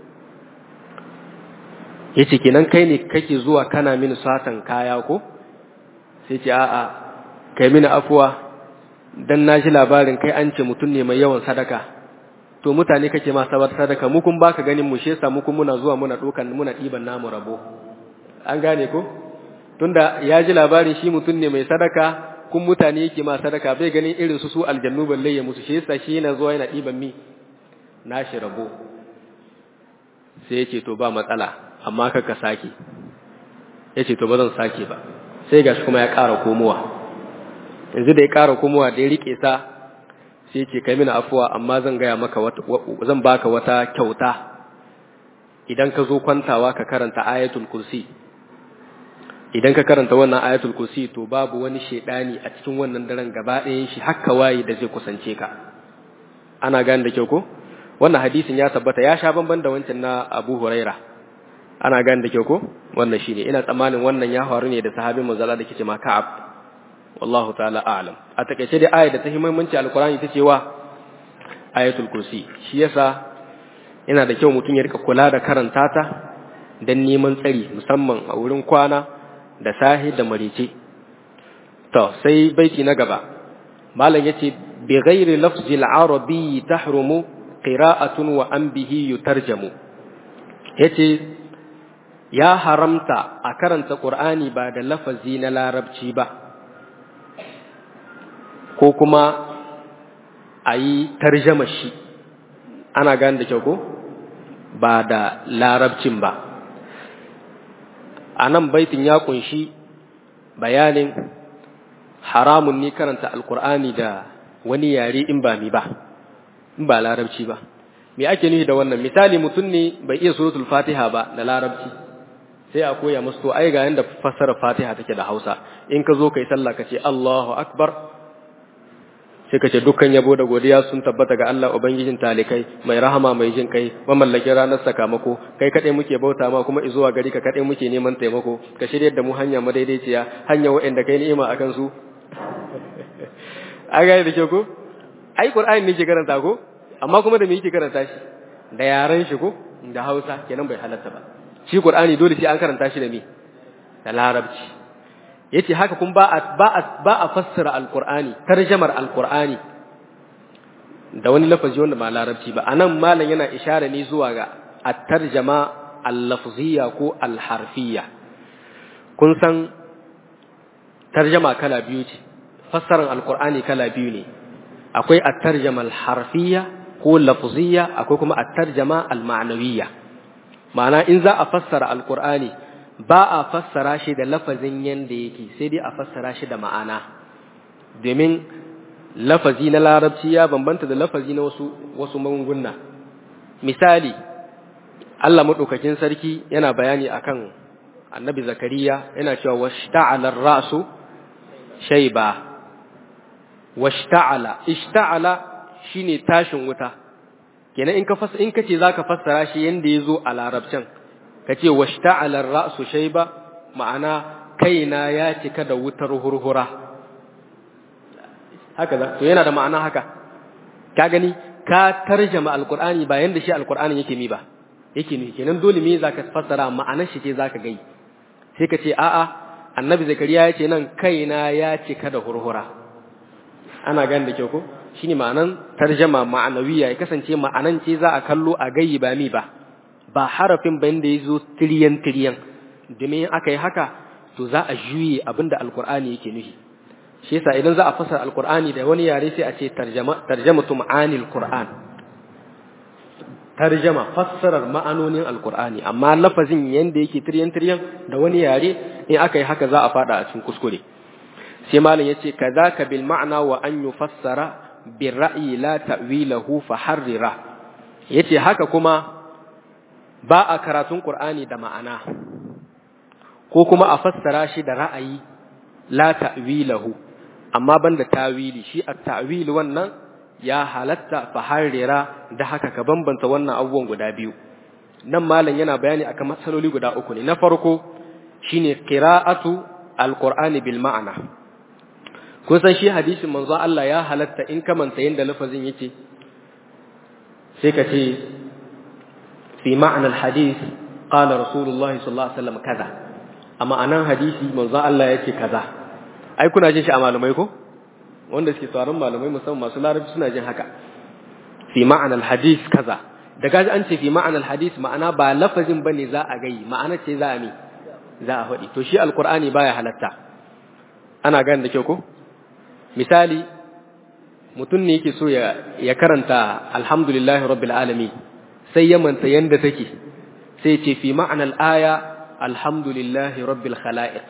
A: yace kenan kai ne kake zuwa kana mini satan kaya ko sai ce a'a kai mini afuwa dan na ji labarin kai an ce mutum ne mai yawan sadaka to mutane kake ma sabar sadaka mu kun baka ganin mu shesa mu kun muna zuwa muna dokan muna diban namu rabo an gane ko tunda ya ji labarin shi mutum ne mai sadaka kun mutane yake ma sadaka bai ganin irin su su aljannu balle ya musu shesa shi yana zuwa yana diban mi nashi rabo sai ya ce to ba matsala amma kaka sake ya ce to ba zan sake ba sai gashi kuma ya ƙara komowa yanzu da ya ƙara komowa da ya riƙe sa sai ce kai mini afuwa amma zan gaya maka zan baka wata kyauta idan ka zo kwantawa ka karanta ayatul kursi idan ka karanta wannan ayatul kursi to babu wani shedani a cikin wannan daren gaba ɗayan shi hakka waye da zai kusance ka ana gane da kyau ko wannan hadisin ya tabbata ya sha bamban da wancan na Abu Huraira ana gane da kyau ko wannan shine ina tsammanin wannan ya faru ne da sahabin manzala da kice ma Ka'ab wallahu ta'ala a'lam a takeice dai ayat da ta muhimmanci alqur'ani ta cewa ayatul kursi shi yasa yana da kyau mutum ya rika kula da karanta ta dan neman tsari musamman a wurin kwana da sahi da marice to sai baiti na gaba malam yace bi ghairi lafzil arabi tahrumu qira'atun wa an bihi yutarjamu yace ya haramta a karanta qur'ani ba da lafazi na larabci ba ko kuma a yi tarjama shi ana gane da kyau ko ba da larabcin ba a nan baitin ya kunshi bayanin haramun ne karanta alkur'ani da wani yare in ba mi ba in ba larabci ba me ake nufi da wannan misali mutum ne bai iya suratul fatiha ba da larabci sai a koya musu to ai ga yanda fassara fatiha take da hausa in ka zo kai sallah ka ce allahu akbar sai ka ce dukkan yabo da godiya sun tabbata ga Allah ubangijin talikai mai rahama mai jin kai mamallakin ranar sakamako kai kadai muke bauta ma kuma izuwa gari ka kadai muke neman taimako ka shirye da mu hanya madaidaiciya hanya wa'anda kai ni'ima akan su a gane da ke ko ai qur'ani ne ke karanta ko amma kuma da me yake karanta shi da yaran shi ko da Hausa kenan bai halatta ba shi qur'ani dole sai an karanta shi da me da larabci yace haka kun ba a ba a ba a fassara alqur'ani tarjamar alqur'ani da wani lafazi wanda ba larabci ba anan malam yana ishara ne zuwa ga at-tarjama al-lafziyya ko al-harfiyya kun san tarjama kala biyu ce fassarar alqur'ani kala biyu ne akwai at-tarjama al-harfiyya ko lafziyya akwai kuma at-tarjama al-ma'nawiyya ma'ana in za a fassara alqur'ani ba a fassara shi da lafazin yanda yake sai dai a fassara shi da ma'ana domin lafazi na larabci ya bambanta da lafazi na wasu wasu magunguna misali Allah madaukakin sarki yana bayani akan annabi zakariya yana cewa washta'ala ar-ra'su shayba washta'ala ishta'ala shine tashin wuta kenan in ka fasa in kace zaka fassara shi yanda yazo a larabcin kace washta'ala ar-ra'su shayba ma'ana kaina ya cika da wutar hurhura haka za to yana da ma'ana haka ka gani ka tarjama alqur'ani ba yanda shi alqur'ani yake mi ba yake mi kenan dole me zaka fassara ma'anar shi ce zaka gai sai ka ce a'a annabi zakariya ya ce nan kaina ya cika da hurhura ana gani da kyau ko shine ma'anan tarjama ma'anawiya ya kasance ma'anan ce za a kallo a gayi ba mi ba ba harafin bayan da ya zo tiriyan tiriyan domin aka yi haka to za a juye abinda alqur'ani yake nufi shi yasa idan za a fasara alqur'ani da wani yare sai a ce tarjama tarjamatu ma'anil qur'an tarjama fassarar ma'anonin alqur'ani amma lafazin yanda yake tiryan tiryan da wani yare in aka yi haka za a fada a cikin kuskure sai malam yace kadaka bil ma'na wa an yufassara bir ra'yi la ta'wilahu fa harrira yace haka kuma ba a karatun qur'ani da ma'ana ko kuma a fassara shi da ra'ayi la ta'wilahu amma banda tawili shi at-ta'wil wannan ya halatta fa harira da haka ka bambanta wannan abubuwan guda biyu nan malam yana bayani akan matsaloli guda uku ne na farko shine qira'atu al-qur'ani bil ma'ana kun san shi hadisin manzo Allah ya halatta in ka manta yanda lafazin yake sai ka ce fi ma'na al-hadith qala rasulullahi sallallahu alaihi wasallam kaza amma anan hadisi manzo Allah yake kaza ai kuna jin shi a malamai ko wanda suke tsaron malamai musamman masu larabci suna jin haka fi ma'anar hadis kaza da gaji an ce fi ma'anar hadis ma'ana ba lafazin bane za a gai ma'ana ce za a mi za a faɗi to shi alkur'ani baya halatta ana gane da kyau ko misali mutum ne yake so ya ya karanta alhamdulillahi rabbil alamin sai ya manta yanda take sai ce fi ma'anar aya alhamdulillahi rabbil khalaiq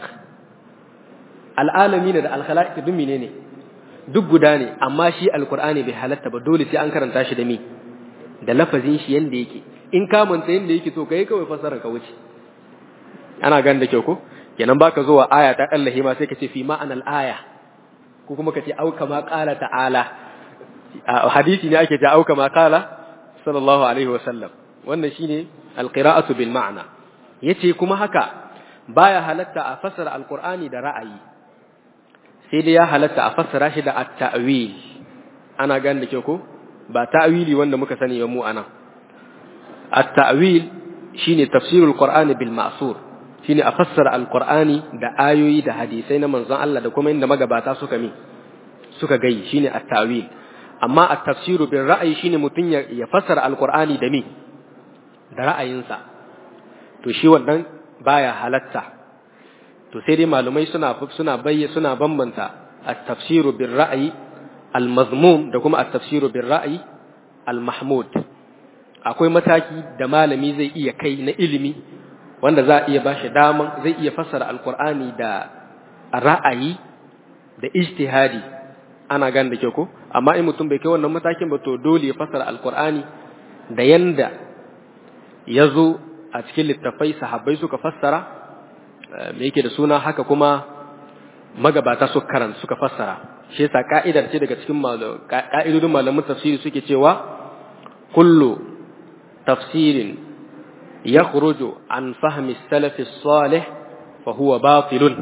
A: al'alami da alkhala'iq duk menene duk guda ne amma shi alqur'ani bai halatta ba dole sai an karanta shi da mi da lafazin shi yanda yake in ka manta yanda yake to kai kawai fasarar ka wuce ana gan da kyau ko kenan baka zuwa aya ta Allah ma sai ka ce fi ma'anal aya ko kuma ka ce au kama qala ta'ala hadisi ne ake ta au kama qala sallallahu alaihi wa sallam wannan shine alqira'atu bil ma'na yace kuma haka baya halatta a fasara alqur'ani da ra'ayi sai dai ya halatta a fassara shi da at-ta'wil ana gan da ke ko ba ta'wili wanda muka sani ba mu anan at-ta'wil shine tafsirul qur'ani bil ma'sur shine a fassara al-qur'ani da ayoyi da hadisai na manzon Allah da kuma inda magabata suka mi suka gai shine at-ta'wil amma at-tafsiru bil ra'yi shine mutun ya fassara al-qur'ani da mi da ra'ayinsa to shi wannan baya halatta to sai dai malumai suna suna bayyana suna bambanta at-tafsiru bir ra'yi al-mazmum da kuma at-tafsiru bir ra'yi al-mahmud akwai mataki da malami zai iya kai na ilimi wanda za a iya bashi daman zai iya fassara alqur'ani da ra'ayi da ijtihadi ana gan da ke ko amma in mutum bai kai wannan matakin ba to dole ya fassara alqur'ani da yanda yazo a cikin littafai sahabbai suka fassara me yake da suna haka kuma magabata suka karanta suka fassara shi yasa ka'idar ce daga cikin ka'idodin malamin tafsiri suke cewa kullu tafsirin yakhruju an fahmi salaf salih fa huwa batilun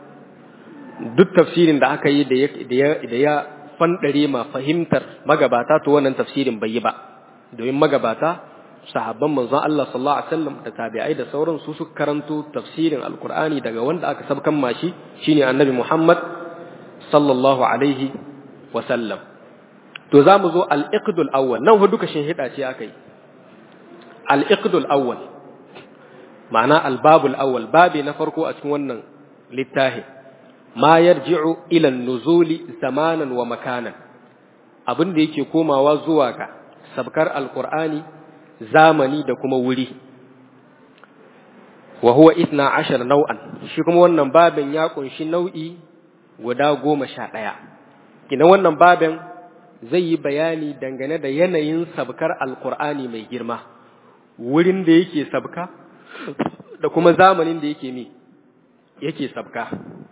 A: duk tafsirin da aka yi da ya da ya fandare ma fahimtar magabata to wannan tafsirin bai yi ba domin magabata sahabban manzon Allah sallallahu alaihi wasallam da tabi'ai da sauran su suka karanto tafsirin alqur'ani daga wanda aka sabkan mashi shine annabi Muhammad sallallahu alaihi wasallam to za mu zo al-iqdul awwal nan fa duka shin hida ce akai al-iqdul awwal ma'ana al-babul awwal babi na farko a cikin wannan littafi ma yarji'u ila an-nuzuli zamanan wa makanan abin da yake komawa zuwa ga sabkar alqur'ani zamani da kuma wuri wa huwa itna ashar nau'an shi kuma wannan babin ya kunshi nau'i guda goma sha ɗaya kina wannan babin zai yi bayani dangane da yanayin sabkar alkur'ani mai girma wurin da yake sabka da kuma zamanin da yake mi yake sabka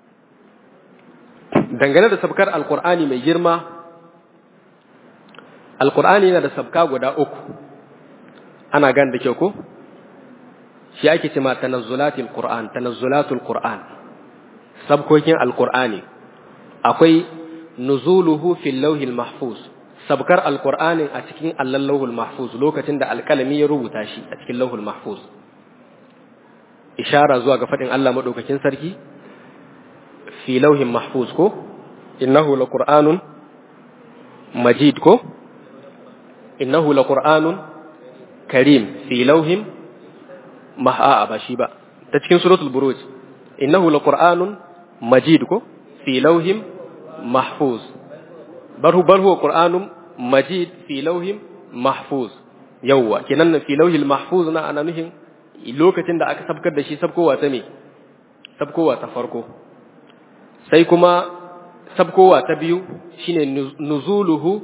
A: dangane da sabkar alkur'ani mai girma alkur'ani yana da sabka guda uku ana gan da kyau ko shi ake ce ma tanazzulatul qur'an tanazzulatul qur'an sabkokin alkur'ani akwai nuzuluhu fil lawhil mahfuz sabkar alkur'ani a cikin allal lawhul mahfuz lokacin da alkalami ya rubuta shi a cikin lawhul mahfuz ishara zuwa ga fadin Allah madaukakin sarki fi lawhin mahfuz ko innahu laqur'anun majid ko innahu laqur'anun karim fi lawhin ma'a ba shi ba ta cikin suratul buruj innahu laqur'anun majid ko fi lawhin mahfuz barhu barhu qur'anun majid fi lawhin mahfuz yawwa kenan fi lawhil mahfuz na ana nuhin lokacin da aka sabkar da shi sabkowa ta me sabkowa ta farko sai kuma sabkowa ta biyu shine nuzuluhu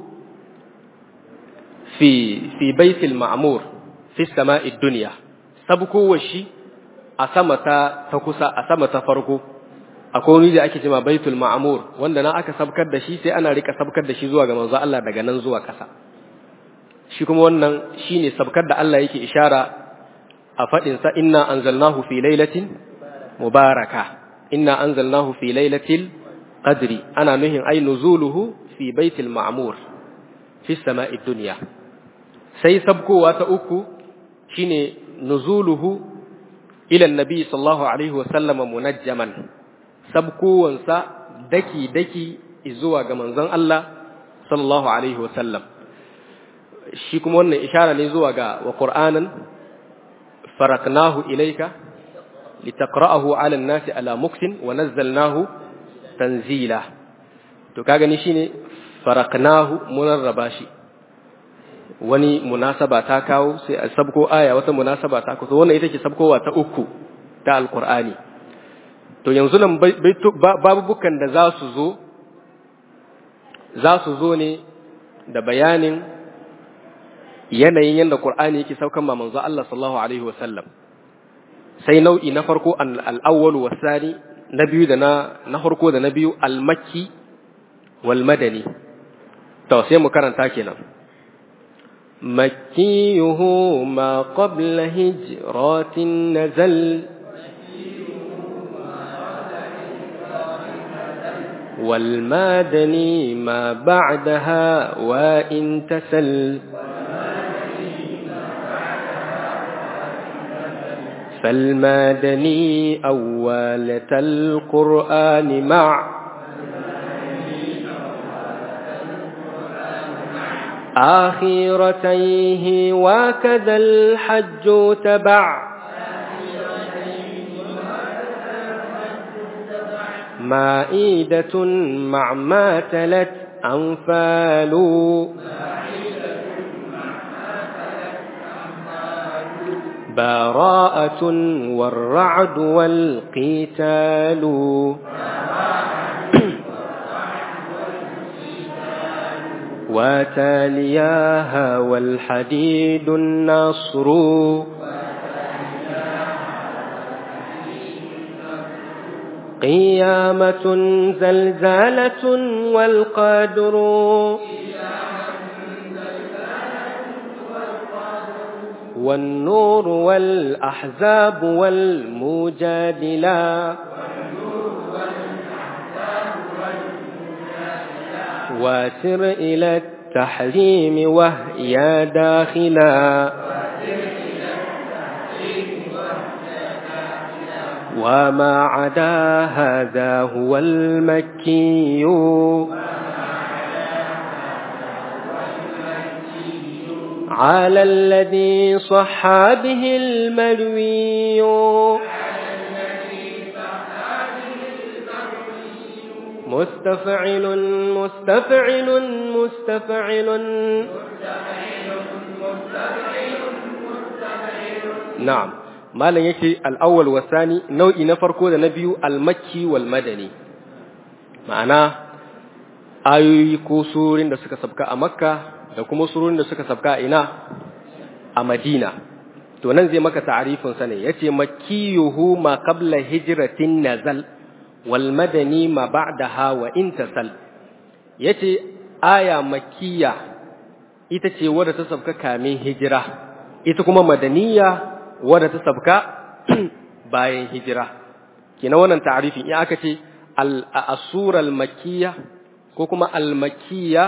A: fi fi baitil ma'mur fi sama'id dunya sabkowar shi a sama ta ta kusa a sama ta farko akwai wani da ake cewa baitul ma'mur wanda na aka sabkar da shi sai ana rika sabkar da shi zuwa ga manzo Allah daga nan zuwa ƙasa shi kuma wannan shine sabkar da Allah yake ishara a fadin sa inna anzalnahu fi lailatin mubaraka inna anzalnahu fi lailatil qadri ana nuhin ay nuzuluhu fi baitil ma'mur fi sama'id dunya sai sabkowa ta uku shine nuzuluhu ila annabi sallallahu alaihi wasallam munajjaman sabkowansa daki daki zuwa ga manzon Allah sallallahu alaihi wasallam shi kuma wannan ishara ne zuwa ga wa qur'anan faraknahu ilayka litaqra'ahu 'ala an-nasi ala muktin wa nazzalnahu tanzila to kaga ni shine faraknahu munarraba shi wani munasaba ta kawo sai a sabko aya wata munasaba ta kawo wannan ita ce sabkowa ta uku ta alqur'ani to yanzu nan babubukan da za su zo za su zo ne da bayanin yanayin yadda qur'ani yake saukan ma manzo Allah sallallahu alaihi wasallam sai nau'i na farko al-awwal wasani na biyu da na na farko da na biyu al-makki wal madani to sai mu karanta kenan مكيه ما قبل هجرات نزل والمادني ما بعدها وإن تسل فالمادني أولة القرآن مع آخرتيه وكذا الحج تبع مائدة مع ما تلت أنفال براءة والرعد والقتال وتالياها والحديد النصر قيامة زلزالة والقدر والنور والأحزاب والمجادلة واسر إلى التحريم وهي داخلا وما عدا هذا هو المكي على الذي صح به المروي مستفعل مستفعل مستفعل نعم malam yake al'awwal wasani nau'i na farko da na biyu almakki wal madani ma'ana ayoyi ko surorin da suka sabka a makka da kuma surorin da suka sabka a ina a madina to nan zai maka ta'arifin sa ne yace makkiyuhu ma qabla hijratin nazal wal madani ma ba'daha wa intasal yace aya makkiya ita ce wadda ta sabka kamin hijira ita kuma madaniya wadda ta sabka bayan hijira kina wannan ta'arifin in aka ce al-asura al-makkiyya ko kuma al-makkiyya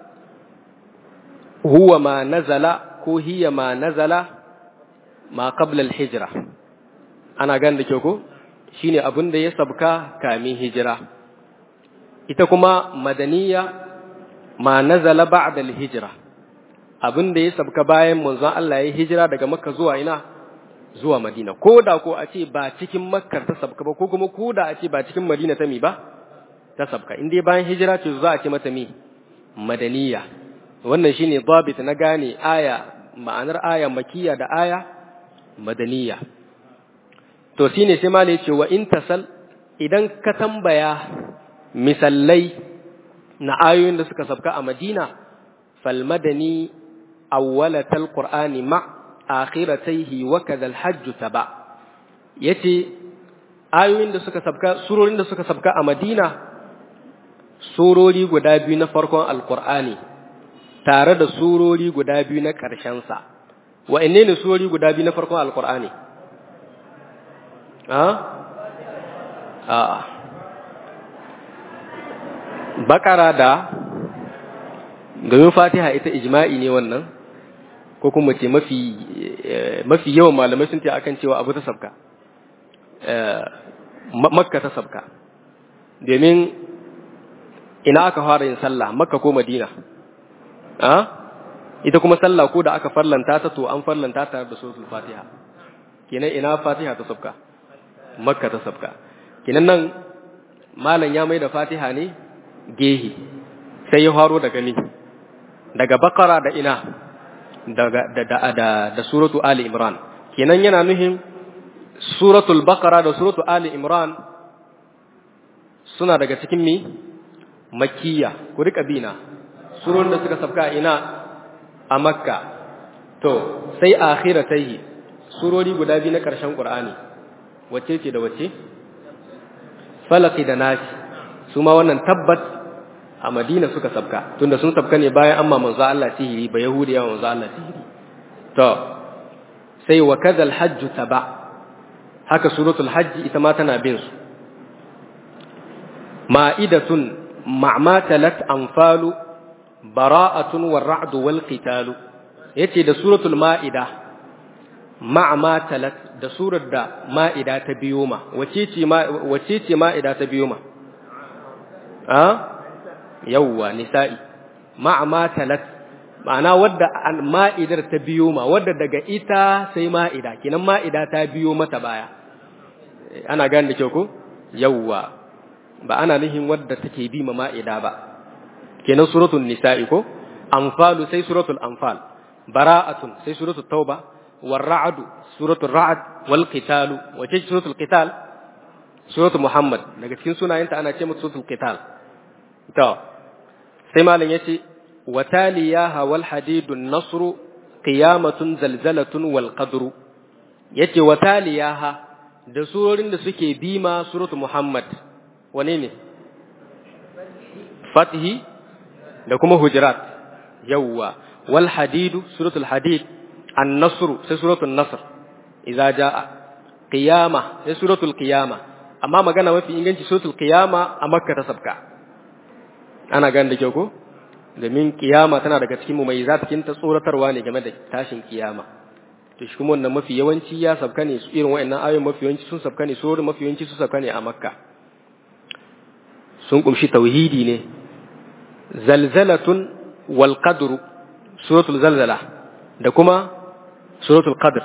A: huwa ma nazala ko hiya ma nazala ma qabla al-hijra ana gan da kyau ko shine abin da ya sabka kamin hijira ita kuma madaniya ma nazala ba'da al-hijra abin da ya sabka bayan manzon Allah ya hijira daga makka zuwa ina zuwa Madina ko da ko a ce ba cikin Makkar ta sabka ba ko kuma ko da a ce ba cikin Madina ta mi ba ta sabka in dai bayan hijira ce za a ce mata mi madaniya wannan shine dabit na gane aya ma'anar aya makiya da aya madaniya to shine sai malai ce wa in tasal idan ka tambaya misallai na ayoyin da suka sabka a Madina fal madani awwalatal qur'ani ma' akhirataihi wa kadha al-hajj taba yace ayoyin da suka sabka surorin da suka sabka a Madina surori guda biyu na farkon alqur'ani tare da surori guda biyu na ƙarshen sa wa'anne ne surori guda biyu na farkon alqur'ani a a bakara da domin fatiha ita ijma'i ne wannan ko kuma ce mafi mafi yawan malamai sun ce akan cewa abu ta sabka makka ta sabka domin ina aka fara yin sallah makka ko madina a ita kuma sallah ko da aka farlanta ta to an farlanta ta da suratul fatiha kenan ina fatiha ta sabka makka ta sabka kenan nan malam ya mai da fatiha ne gehi sai ya faro daga ni daga bakara da ina daga da da da, da suratu ali imran kenan yana nuhin suratul baqara da suratu ali imran suna daga cikin mi makkiya ku rika bina surun da suka sabka ina a makka to sai akhiratai surori guda biyu na karshen qur'ani wacce ce da wacce falaki da nasi su ma wannan tabbat a Madina suka sabka tunda sun sabka ne bayan amma manzo Allah sihiri ba yahudiya manzo Allah sihiri to sai wa kadhal hajj taba haka suratul hajj ita ma tana bin su ma'idatun ma'matalat anfalu bara'atun war-ra'd wal-qital yace da suratul ma'ida ma'matalat da surar da ma'ida ta biyo ma wace ce ma wace ce ma'ida ta biyo ma a yawwa nisa'i ma'ama talat ma'ana wadda ma'idar ta biyo ma wadda daga ita sai ma'ida kinan ma'ida ta biyo mata baya ana gane da kyau ko yawwa ba ana nihin wadda take bi ma ma'ida ba kenan suratul nisa'i ko anfalu sai suratul anfal bara'atun sai suratul tauba والرعد سورة الرعد والقتال وتجي سورة القتال سورة محمد daga cikin sunayenta ana ce mata suratul qital to sai malam yace wataliyaha wal hadidun nasru qiyamatun zalzalatun wal qadru yace wataliyaha da surorin da suke bima suratu muhammad wane ne fathi da kuma hujurat yawwa wal hadidu suratul hadid an-nasr sai suratul nasr idza jaa qiyama sai suratul qiyama amma magana mafi inganci suratul qiyama a makka ta sabka ana gane da kyau ko domin kiyama tana daga cikin mu mai cikin ta tsoratarwa ne game da tashin kiyama to shi kuma wannan mafi yawanci ya sabka ne su irin wayannan ayoyin mafi yawanci sun sabka ne surorin mafi yawanci sun sabka ne a makka sun kumshi tauhidi ne zalzalatun wal qadru suratul zalzala da kuma suratul qadr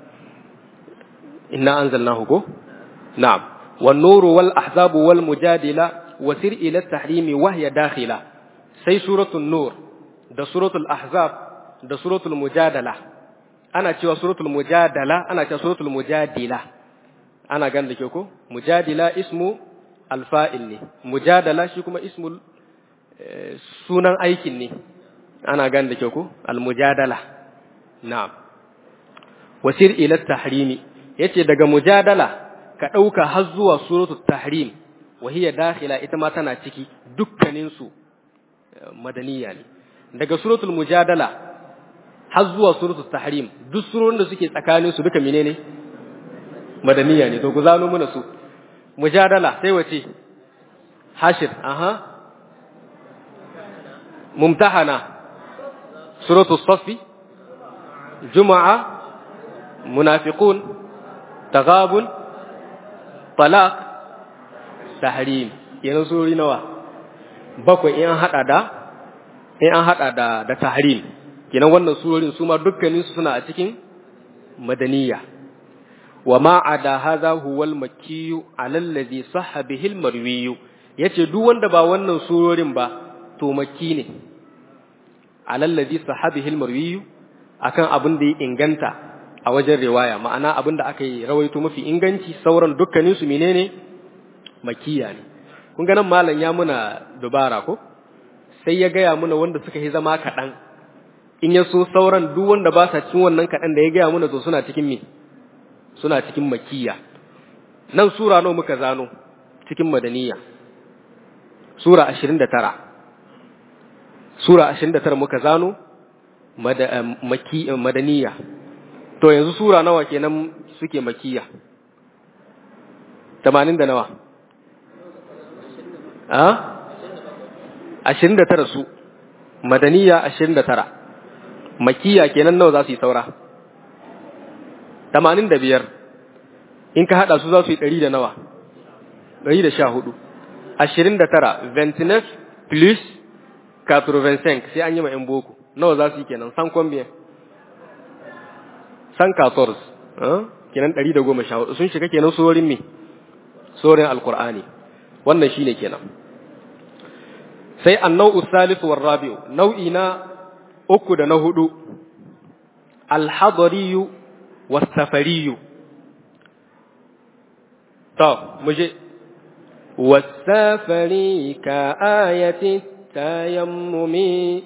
A: inna anzalnahu ko na'am wan nuru wal ahzabu wal mujadila wasir ila tahrimi wa hiya dakhila sai suratul nur da suratul ahzab da suratul mujadala ana cewa suratul mujadala ana cewa suratul mujadila ana gan da ke ko mujadila ismu alfa'il ne mujadala shi kuma ismul sunan aikin ne ana gan da ke ko almujadala na'am wasir ila tahrimi yace daga mujadala ka dauka har zuwa suratul tahrim wa hiya dakhila ita ma tana ciki dukkanin su madaniya ne daga suratul mujadala har zuwa suratul tahrim duk surorin da suke tsakanin su duka menene madaniya ne to ku zano mana su mujadala sai wace hashir aha mumtahana suratul safi juma'a munafiqun taghabun talaq tahrim kenan surori nawa bakwai in an hada da in an hada da da tahrim kenan wannan surorin su ma dukkanin su suna a cikin madaniya wa ma ada hadha huwa al-makki ala alladhi sahha bihi al-marwi yace duk wanda ba wannan surorin ba to makki ne ala alladhi sahha bihi al-marwi akan abin da ya inganta a wajen riwaya ma'ana abin da aka yi rawaito mafi inganci sauran dukkanin su menene makiya ne kun ga nan malam ya muna dubara ko sai ya gaya muna wanda suka yi zama kaɗan in ya so sauran duk wanda ba sa cikin wannan kaɗan da ya gaya muna to suna cikin me suna cikin makiya nan sura nawa muka zano cikin madaniya sura 29 sura 29 muka zano maki madaniya to yanzu sura nawa kenan suke makiya 80 da nawa a 29 su madaniya 29 makiya kenan nawa za su yi saura tamanin da biyar in ka haɗa su za su yi ɗari da nawa ɗari da sha hudu ashirin da tara ventinef plus quatre-vingt-cinq sai an yi ma 'yan boko nawa za su yi kenan san combien san quatorze kenan ɗari da goma sha hudu sun shiga kenan sorin me sorin alkur'ani wannan shine kenan sai annau salisu war rabi'u nau'i na uku da na hudu alhadariyu والسفري طب مجي والسافري كآية التيمم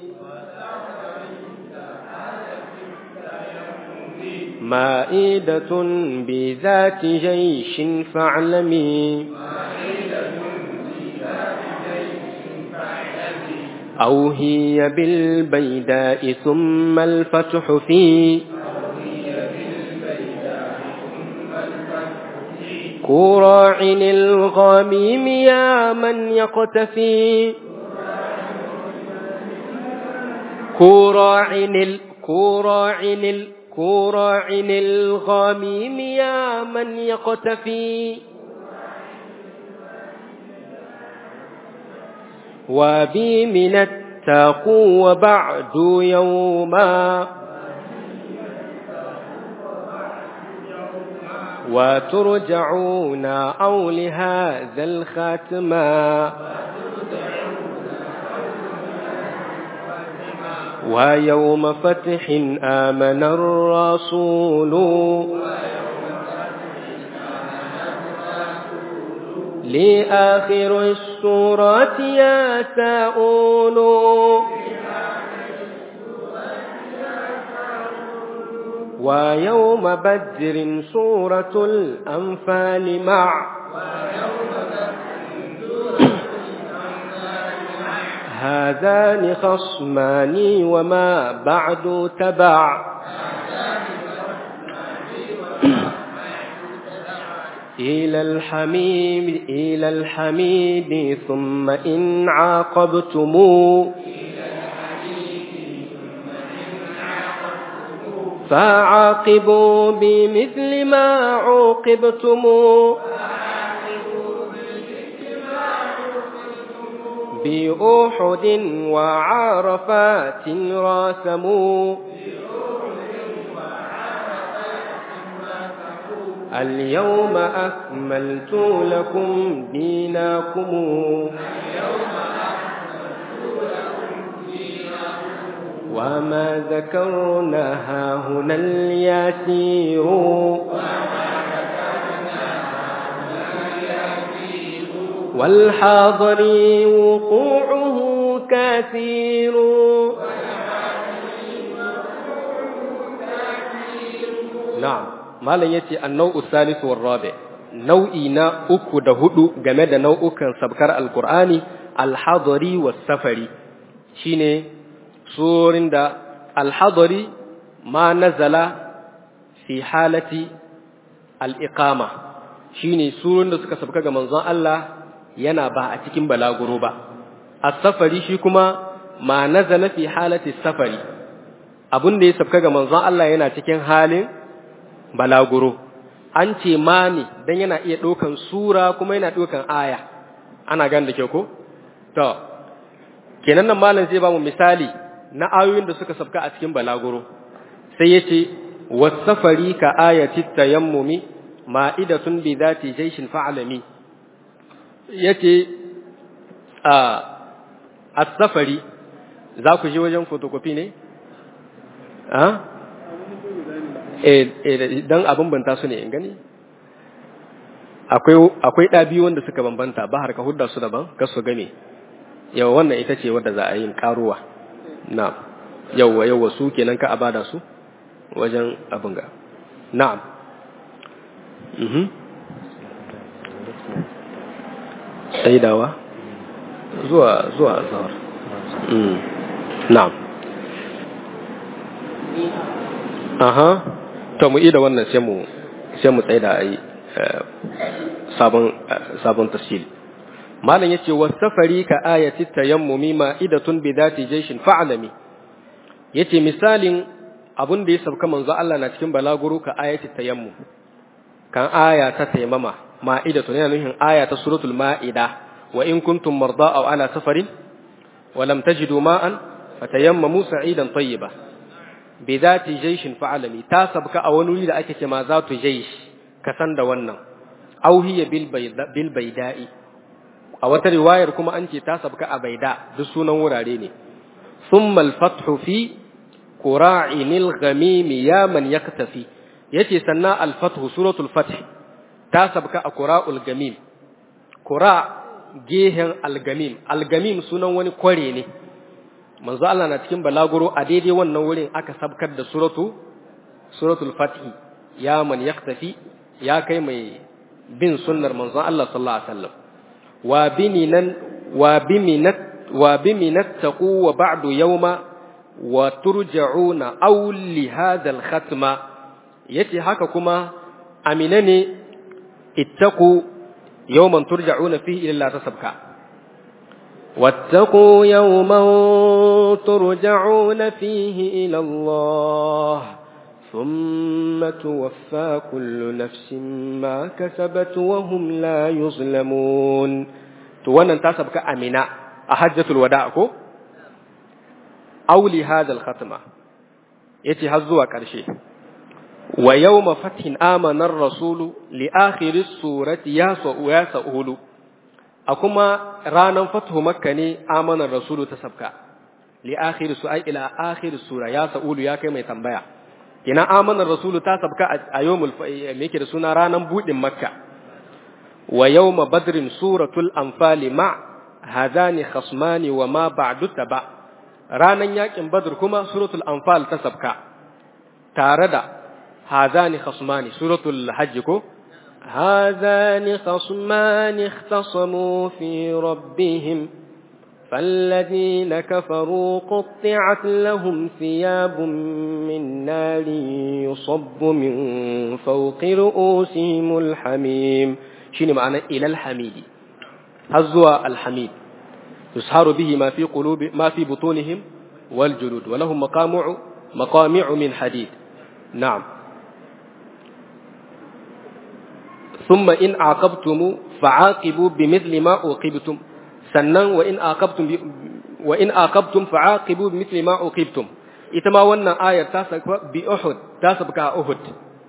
A: مائدة بذات جيش فاعلمي أو هي بالبيداء ثم الفتح في كراع الغميم يا من يقتفي كراع ال كراع ال كراع الغميم يا من يقتفي وبي من التقوى بعد يوما وترجعون أو لهذا الخاتما ويوم فتح آمن الرسول لآخر السورة يا ساؤول ويوم بدر سورة الأنفال مع هذان خصمان وما بعد تبع إلى الحميد إلى الحميد ثم إن عاقبتم فعاقبوا بمثل ما عوقبتم بأحد وعرفات راسموا اليوم أكملت لكم دينكم وما ذكرنا هنا اليسير والحاضر وقوعه كثير نعم malam yace annau salisu war rabi nau'i na uku da hudu game da nau'ukan sabkar alqur'ani alhadari was safari shine surin da alhadari ma nazala fi halati al-iqama shine surun da suka sabka ga manzon Allah yana ba a cikin balaguro ba as-safari shi kuma ma nazala fi halati safari abun da ya sabka ga manzon Allah yana cikin halin balaguro an ce ma ne dan yana iya ɗaukan sura kuma yana ɗaukan aya ana gan da ke ko to kenan nan malam zai ba mu misali na ayoyin da suka sabka a cikin balaguro sai yace wasafari ka ayati tayammumi ma'idatun bi zati jayshin fa'alami yace a as-safari za ku je wajen photocopy ne a dan a bambanta su ne in gani akwai ɗa biyu wanda suka bambanta ba har ka hudda su daban ka su game yawa wannan ita ce wadda za a yin karuwa na'am yawa yawa su kenan ka abada su wajen abin ga na'am mhm saidawa zuwa zuwa azhar mm na'am aha to mu ida wannan sai mu sai mu tsaida ai sabon sabon tafsir malam yace wasafari ka ayati tayammumi ma'idatun bi dhati jayshin fa'lami yace misalin abun da ya sauka manzo Allah na cikin balaguro ka ayati tayammum kan aya ta tayammama ma'idatun yana nufin aya ta suratul ma'ida wa in kuntum marda aw ala safarin wa lam tajidu ma'an fatayammamu sa'idan tayyiba bi zati jayshin fa'alami ta sabka a wani wuri da ake ce ma zatu jaysh ka san da wannan aw hiya bil bil baida'i a wata riwayar kuma an ce ta sabka a baida duk sunan wurare ne thumma al fathu fi qura'inil ghamim ya man yaktafi yace sannan al fathu suratul fath ta sabka a qura'ul gamim qura gehen al gamim al gamim sunan wani kware ne manzo Allah na cikin balaguro a daidai wannan wurin aka sabkar da suratu suratul fathi ya man yaktafi ya kai mai bin sunnar manzon Allah sallallahu alaihi wasallam wa biminan wa biminat wa biminat taqu wa ba'du yawma wa turja'una aw li hadha al khatma yace haka kuma amina ne ittaqu yawman turja'una fihi ila tasabka واتقوا يوما ترجعون فيه إلى الله ثم توفى كل نفس ما كسبت وهم لا يظلمون توانا انتاسب كأمنا أحجة الوداع كو أو لهذا الختمة يتي هزوا كرشي ويوم فتح آمن الرسول لآخر السورة ياسو وياسو a kuma ranar fatuhu makka ne amanar rasulu ta sabka li akhir su ai ila akhir sura ya sa'ulu ya kai mai tambaya ina amanar rasulu ta sabka a yawmul me yake da suna ranar budin makka wa yawma badrin suratul anfali ma hadani khasmani wa ma ba'du taba ranan yakin badr kuma suratul anfal ta sabka tare da hadani khasmani suratul hajj ko هذان خصمان اختصموا في ربهم فالذين كفروا قطعت لهم ثياب من نار يصب من فوق رؤوسهم الحميم شنو معنى إلى الحميد هزوا الحميد يسهر به ما في قلوب ما في بطونهم والجلود ولهم مقامع مقامع من حديد na'am thumma in aqabtum fa'aqibu bimithli ma uqibtum sannan wa in aqabtum wa in aqabtum fa'aqibu bimithli ma uqibtum ita ma wannan ayar ta saka bi Uhud ta saka Uhud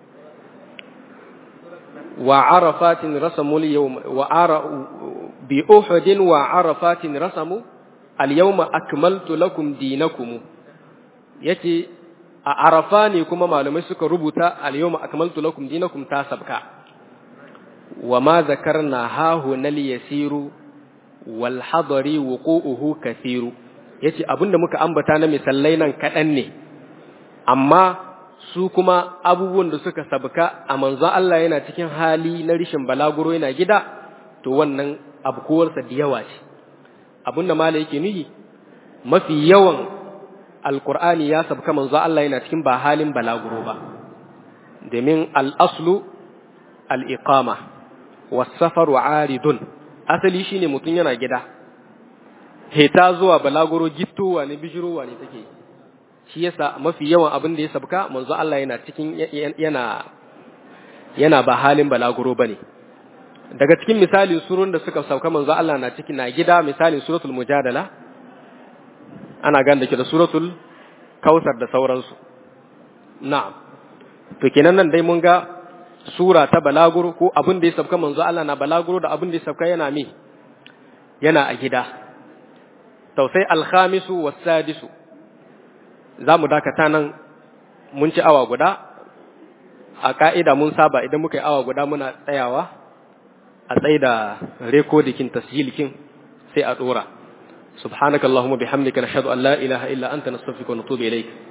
A: wa arafatin rasamu al-yawm wa ara bi Uhud wa arafatin rasamu al-yawma akmaltu lakum dinakum yace a arafa ne kuma malamai suka rubuta al-yawma akmaltu lakum dinakum ta sabka wa ma zakarna hahu nal yasiru wal hadari wuqu'uhu kathiru yace abinda muka ambata na misallai nan kaɗan ne amma su kuma abubuwan da suka sabka a manzo Allah yana cikin hali na rishin balaguro yana gida to wannan abkuwarsa da yawa ce abinda mala yake nuhi mafi yawan alkur'ani ya sabka manzo Allah yana cikin ba halin balaguro ba domin al-aslu al-iqama was-safaru aridun asali shine mutum yana gida heta zuwa balaguro gittowa ne bijirowa ne take shi yasa mafi yawan abin da ya sabka manzo Allah yana cikin yana yana ba halin balaguro bane daga cikin misalin surun da suka sauka manzo Allah na cikin na gida misalin suratul mujadala ana gan da ke da suratul kausar da sauransu na'am to kenan nan dai mun ga sura ta balaguro ko abin da ya sabka manzo Allah na balaguro da abin da ya sabka yana mi yana a gida tausai alhamisu wasadisu za mu dakata nan mun ci awa guda a ka'ida mun saba idan muka yi awa guda muna tsayawa a tsaye da rekodikin tasjilikin sai a dora subhanakallahumma bihamdika nashhadu an la ilaha illa anta nastaghfiruka wa natubu ilayk